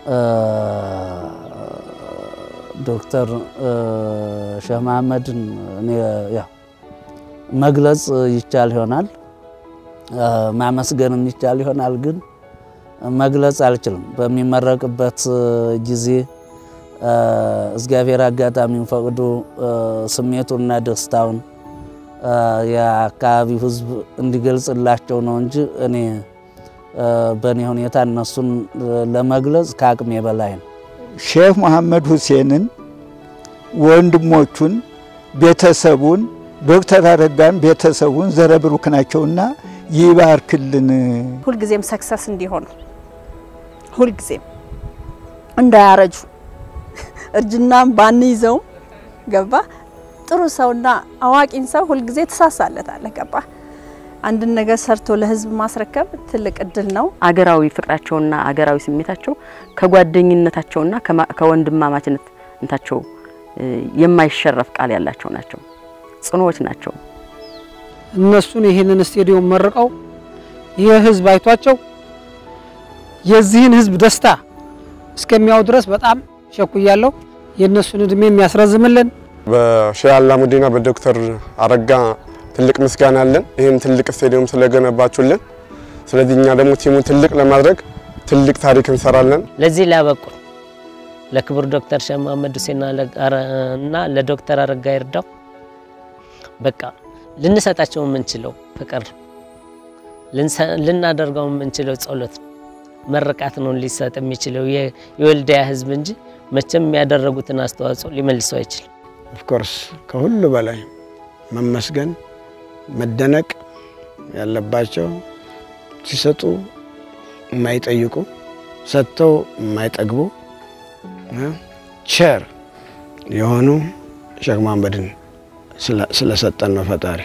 ዶክተር ሼህ መሐመድን እኔ ያው መግለጽ ይቻል ይሆናል፣ ማመስገንም ይቻል ይሆናል፣ ግን መግለጽ አልችልም። በሚመረቅበት ጊዜ እግዚአብሔር አጋጣሚውን ፈቅዶ ስሜቱንና ደስታውን የአካባቢው ሕዝብ እንዲገልጽላቸው ነው እንጂ እኔ በእኔ ሁኔታ እነሱን ለመግለጽ ከአቅሜ በላይ ነው። ሼህ መሐመድ ሁሴንን ወንድሞቹን፣ ቤተሰቡን ዶክተር አረጋን ቤተሰቡን ዘረብሩክ ናቸውና ይባርክልን። ሁልጊዜም ሰክሰስ እንዲሆኑ ሁልጊዜም እንዳያረጁ እርጅናም ባንይዘውም ገባ ጥሩ ሰውና አዋቂን ሰው ሁልጊዜ ትሳሳለታለህ። ገባ አንድን ነገር ሰርቶ ለህዝብ ማስረከብ ትልቅ እድል ነው። አገራዊ ፍቅራቸውና አገራዊ ስሜታቸው ከጓደኝነታቸውና ከወንድማማችነት እንታቸው የማይሸረፍ ቃል ያላቸው ናቸው። ጽኑዎች ናቸው። እነሱን ይህንን ስቴዲየም መርቀው ይህ ህዝብ አይቷቸው የዚህን ህዝብ ደስታ እስከሚያው ድረስ በጣም ሸኩያለሁ። የእነሱን እድሜ የሚያስረዝምልን በሼህ አላሙዲና በዶክተር አረጋ ትልቅ ምስጋና አለን። ይህን ትልቅ ስቴዲየም ስለገነባችሁልን። ስለዚህ እኛ ደግሞ ቲሙን ትልቅ ለማድረግ ትልቅ ታሪክ እንሰራለን። ለዚህ ላበቁ ለክቡር ዶክተር ሼህ መሐመድ ሁሴን እና ለዶክተር አረጋ ይርዳው በቃ ልንሰጣቸው የምንችለው ፍቅር ልናደርገው የምንችለው ጸሎት መረቃት ነው ሊሰጥ የሚችለው የወልዲያ ህዝብ እንጂ መቼም ያደረጉትን አስተዋጽኦ ሊመልሰው አይችልም። ኦፍኮርስ ከሁሉ በላይ መመስገን መደነቅ ያለባቸው ሲሰጡ የማይጠይቁ ሰጥተው የማይጠግቡ ቸር የሆኑ ሼህ መሐመድን ስለሰጠን ነው ፈጣሪ።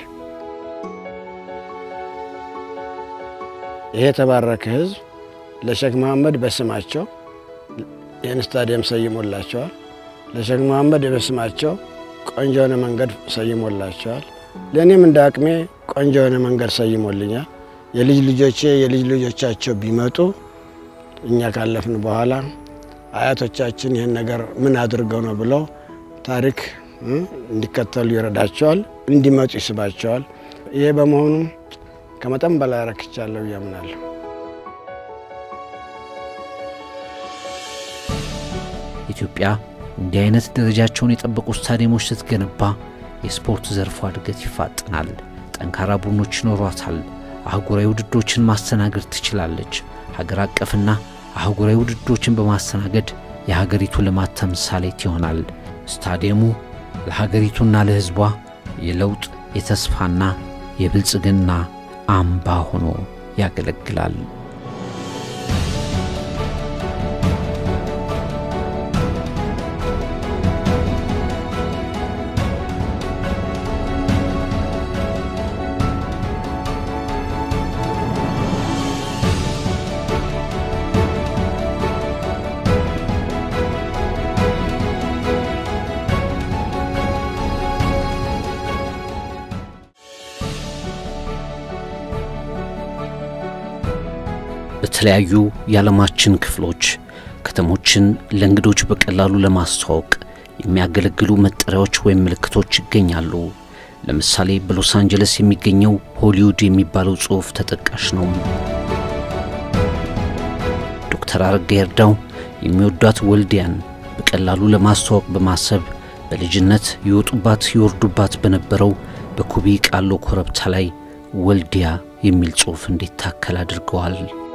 ይሄ የተባረከ ህዝብ ለሼህ መሐመድ በስማቸው ይህን ስታዲየም ሰይሞላቸዋል። ለሼህ መሐመድ በስማቸው ቆንጆ የሆነ መንገድ ሰይሞላቸዋል። ለእኔም እንደ አቅሜ ቆንጆ የሆነ መንገድ ሰይሞልኛል። የልጅ ልጆቼ የልጅ ልጆቻቸው ቢመጡ እኛ ካለፍን በኋላ አያቶቻችን ይህን ነገር ምን አድርገው ነው ብለው ታሪክ እንዲከተሉ ይረዳቸዋል፣ እንዲመጡ ይስባቸዋል። ይሄ በመሆኑ ከመጠን በላይ ረክቻለሁ እያምናለሁ። ኢትዮጵያ እንዲህ አይነት ደረጃቸውን የጠበቁ ስታዲየሞች ስትገነባ የስፖርት ዘርፏ እድገት ይፋጥናል። ጠንካራ ቡድኖች ይኖሯታል። አህጉራዊ ውድድሮችን ማስተናገድ ትችላለች። ሀገር አቀፍና አህጉራዊ ውድድሮችን በማስተናገድ የሀገሪቱ ልማት ተምሳሌት ይሆናል። ስታዲየሙ ለሀገሪቱና ለሕዝቧ የለውጥ የተስፋና የብልጽግና አምባ ሆኖ ያገለግላል። በተለያዩ የዓለማችን ክፍሎች ከተሞችን ለእንግዶች በቀላሉ ለማስተዋወቅ የሚያገለግሉ መጠሪያዎች ወይም ምልክቶች ይገኛሉ። ለምሳሌ በሎስ አንጀለስ የሚገኘው ሆሊውድ የሚባለው ጽሑፍ ተጠቃሽ ነው። ዶክተር አረጋ ይርዳው የሚወዷት ወልዲያን በቀላሉ ለማስተዋወቅ በማሰብ በልጅነት ይወጡባት ይወርዱባት በነበረው በኩቢ ቃሎ ኮረብታ ላይ ወልዲያ የሚል ጽሑፍ እንዲታከል አድርገዋል።